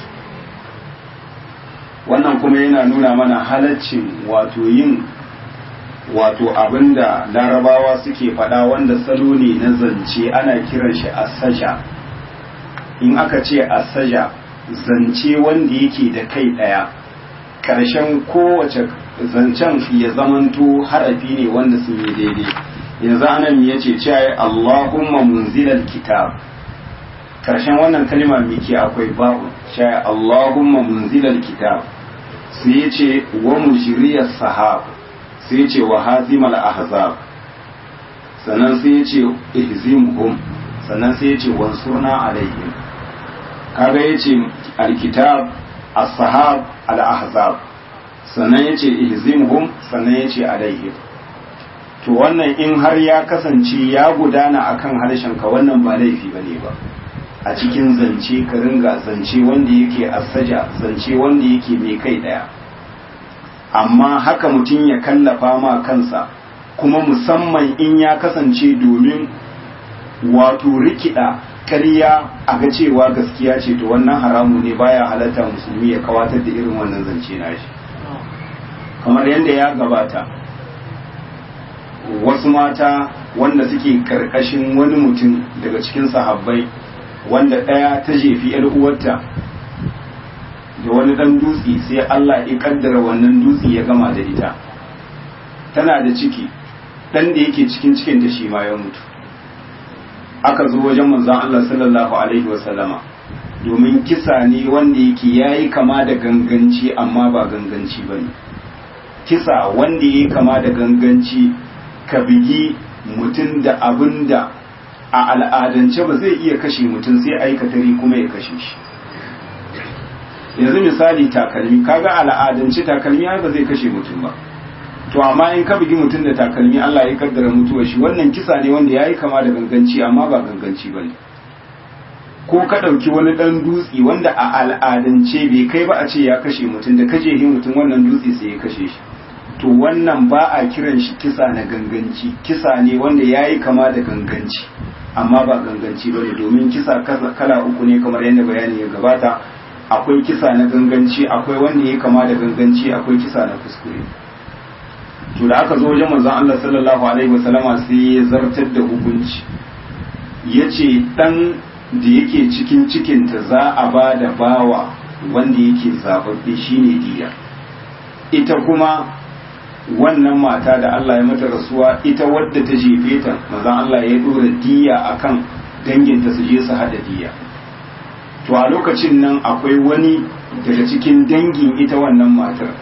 wannan kuma yana nuna mana halaccin wato yin wato abinda larabawa suke faɗa wanda salo ne na zance ana kiran shi asaja in aka ce asaja zance wanda yake da kai ɗaya ƙarshen kowace zancen ya zamanto harafi ne wanda sun yi daidai yanzu anan ya ce cewa Allahumma munzilal kitab karshen wannan kalma miki akwai babu cewa Allahumma munzilal kitab sai ya ce wa mujriyas sahab sai ya ce wa hazimal ahzab sannan sai ya ce ihzimhum sannan sai ya ce wansurna alaihim kaga ya ce alkitab as-sahab al-ahzab sannan ya ce ihzimhum sannan ya ce alaihim to wannan in har ya kasance ya gudana akan harshenka wannan ba laifi ba ne ba a cikin zance ka ringa zance wanda yake asaja zance wanda yake mai kai daya amma haka mutum ya kallafa ma kansa kuma musamman in ya kasance domin wato rikida ƙarya a ga cewa gaskiya ce to wannan haramu ne baya halatta musulmi ya kawatar da irin wannan zance nashi kamar yadda ya gabata wasu mata wanda suke karkashin wani mutum daga cikin sahabbai wanda ɗaya ta jefi ‘yar uwarta da wani ɗan dutse sai Allah ya kaddara wannan dutse ya gama da ita tana da ciki ɗan da yake cikin cikin da shi ma ya mutu aka zo wajen manzon Allah sallallahu alaihi wasallama domin kisa ne wanda yake yayi kama da ganganci amma ba ganganci bane kisa wanda yayi kama da ganganci ka bigi mutum da abin da a al'adance ba zai iya kashe mutum sai aikatari kuma ya kashe shi yanzu misali takalmi kaga al'adance takalmi ba zai kashe mutum ba to amma in ka bugi mutum da takalmi Allah ya kaddara mutuwar shi wannan kisa ne wanda yayi kama da ganganci amma ba ganganci bane ko ka ɗauki wani ɗan dutse wanda a al'adance bai kai ba a ce ya kashe mutum da kaje hin mutum wannan dutse sai ya kashe shi to wannan ba a kiran shi kisa na ganganci kisa ne wanda ya yi kama da ganganci amma ba ganganci ba ne domin kisa kala uku ne kamar yadda bayani ya gabata akwai kisa na ganganci akwai wanda ya kama da ganganci akwai kisa na kuskure to da aka zo wajen manzon Allah sallallahu alaihi wasallama sai ya zartar da hukunci yace dan da yake cikin cikinta za a ba da bawa wanda yake zababbe shine diya ita kuma wannan mata da Allah ya mata rasuwa ita wadda ta jefe ta manzon Allah ya dora diya akan danginta su je su hada diya to a lokacin nan akwai wani daga cikin dangin ita wannan matar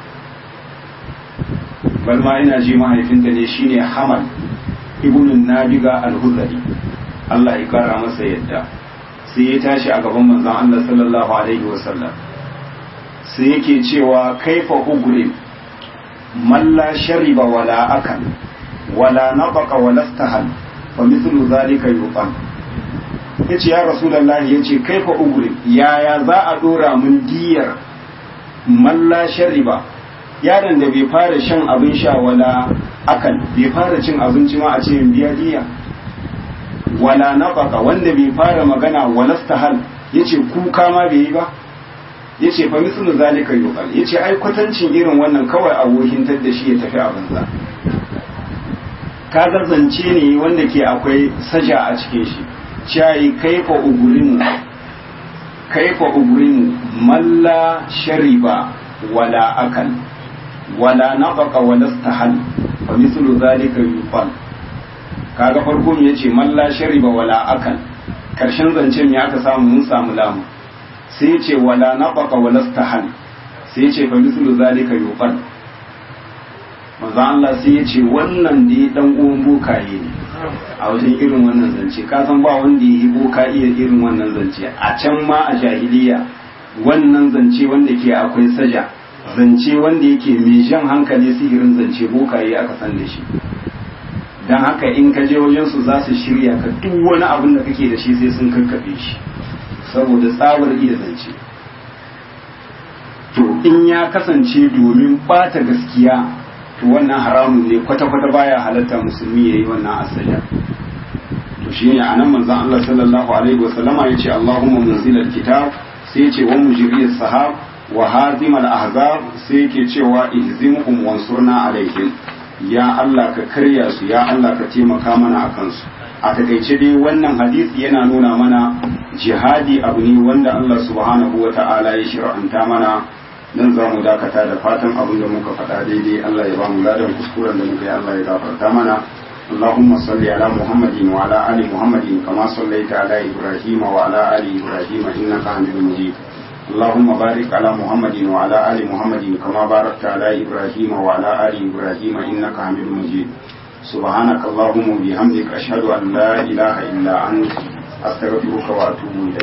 balma ina ji mahaifinta ne shine Hamal ibnun Nabiga al-Huzali Allah ya kara masa yadda sai ya tashi a gaban manzon Allah sallallahu alaihi wasallam sai yake cewa kaifa ugrim man la shariba wala akal wala nabaqa wala istahal fa mithlu zalika yuqal yace ya rasulullahi yace kaifa ugrim yaya za a dora mun diyar man la shariba yaron da bai fara shan abin sha wala akal bai fara cin abinci ma a ce biya diya wala nafaka wanda bai fara magana wala stahal yace kuka ma bai yi ba yace fa mislu zalika yuqal yace ai kwatancin irin wannan kawai abokintar da shi ya tafi a banza kaga zance ne wanda ke akwai saja a cikin shi shayi kaifa ugurimu kaifa ugurimu malla shariba wala akal wala nafaqa wala istahal fa mislu zalika yuqal kaga farko me yace malla shariba wala akal karshen zancen ya aka samu mun samu lamu sai yace wala nafaqa wala istahal sai yace fa mislu zalika yuqal manzo Allah sai yace wannan da dan uwan bokaye ne a wajen irin wannan zance ka san ba wanda ya yi boka iya irin wannan zance a can ma a jahiliya wannan zance wanda ke akwai saja zance wanda yake mai jan hankali sihirin zance bokaye aka san da shi don haka in ka je wajen su za su shirya ka duk wani abin da kake da shi sai sun karkafe shi saboda tsabar iya zance to in ya kasance domin bata gaskiya to wannan haramun ne kwata-kwata baya halatta musulmi ya yi wannan asali to shi ne a nan manzan Allah sallallahu alaihi wasallama ya ce Allahumma munzilal kitab sai ya ce wa mujriyas sahab wa hazimal ahzab sai yake cewa ihzimhum wansurna alaihim ya Allah ka karya su ya Allah ka taimaka mana akan su a takaice dai wannan hadisi yana nuna mana jihadi abu ne wanda Allah subhanahu wa ta'ala ya shir'anta mana nan za mu dakata da fatan abin da muka faɗa daidai Allah ya ba mu ladan kuskuren da muka yi Allah ya gafarta mana اللهم صل على محمد وعلى آل محمد كما صليت على إبراهيم وعلى آل إبراهيم إنك حميد مجيد اللهم بارك على محمد وعلى آل محمد كما باركت على إبراهيم وعلى آل إبراهيم إنك حميد مجيد سبحانك اللهم وبحمدك أشهد أن لا إله إلا أنت أستغفرك وأتوب إليك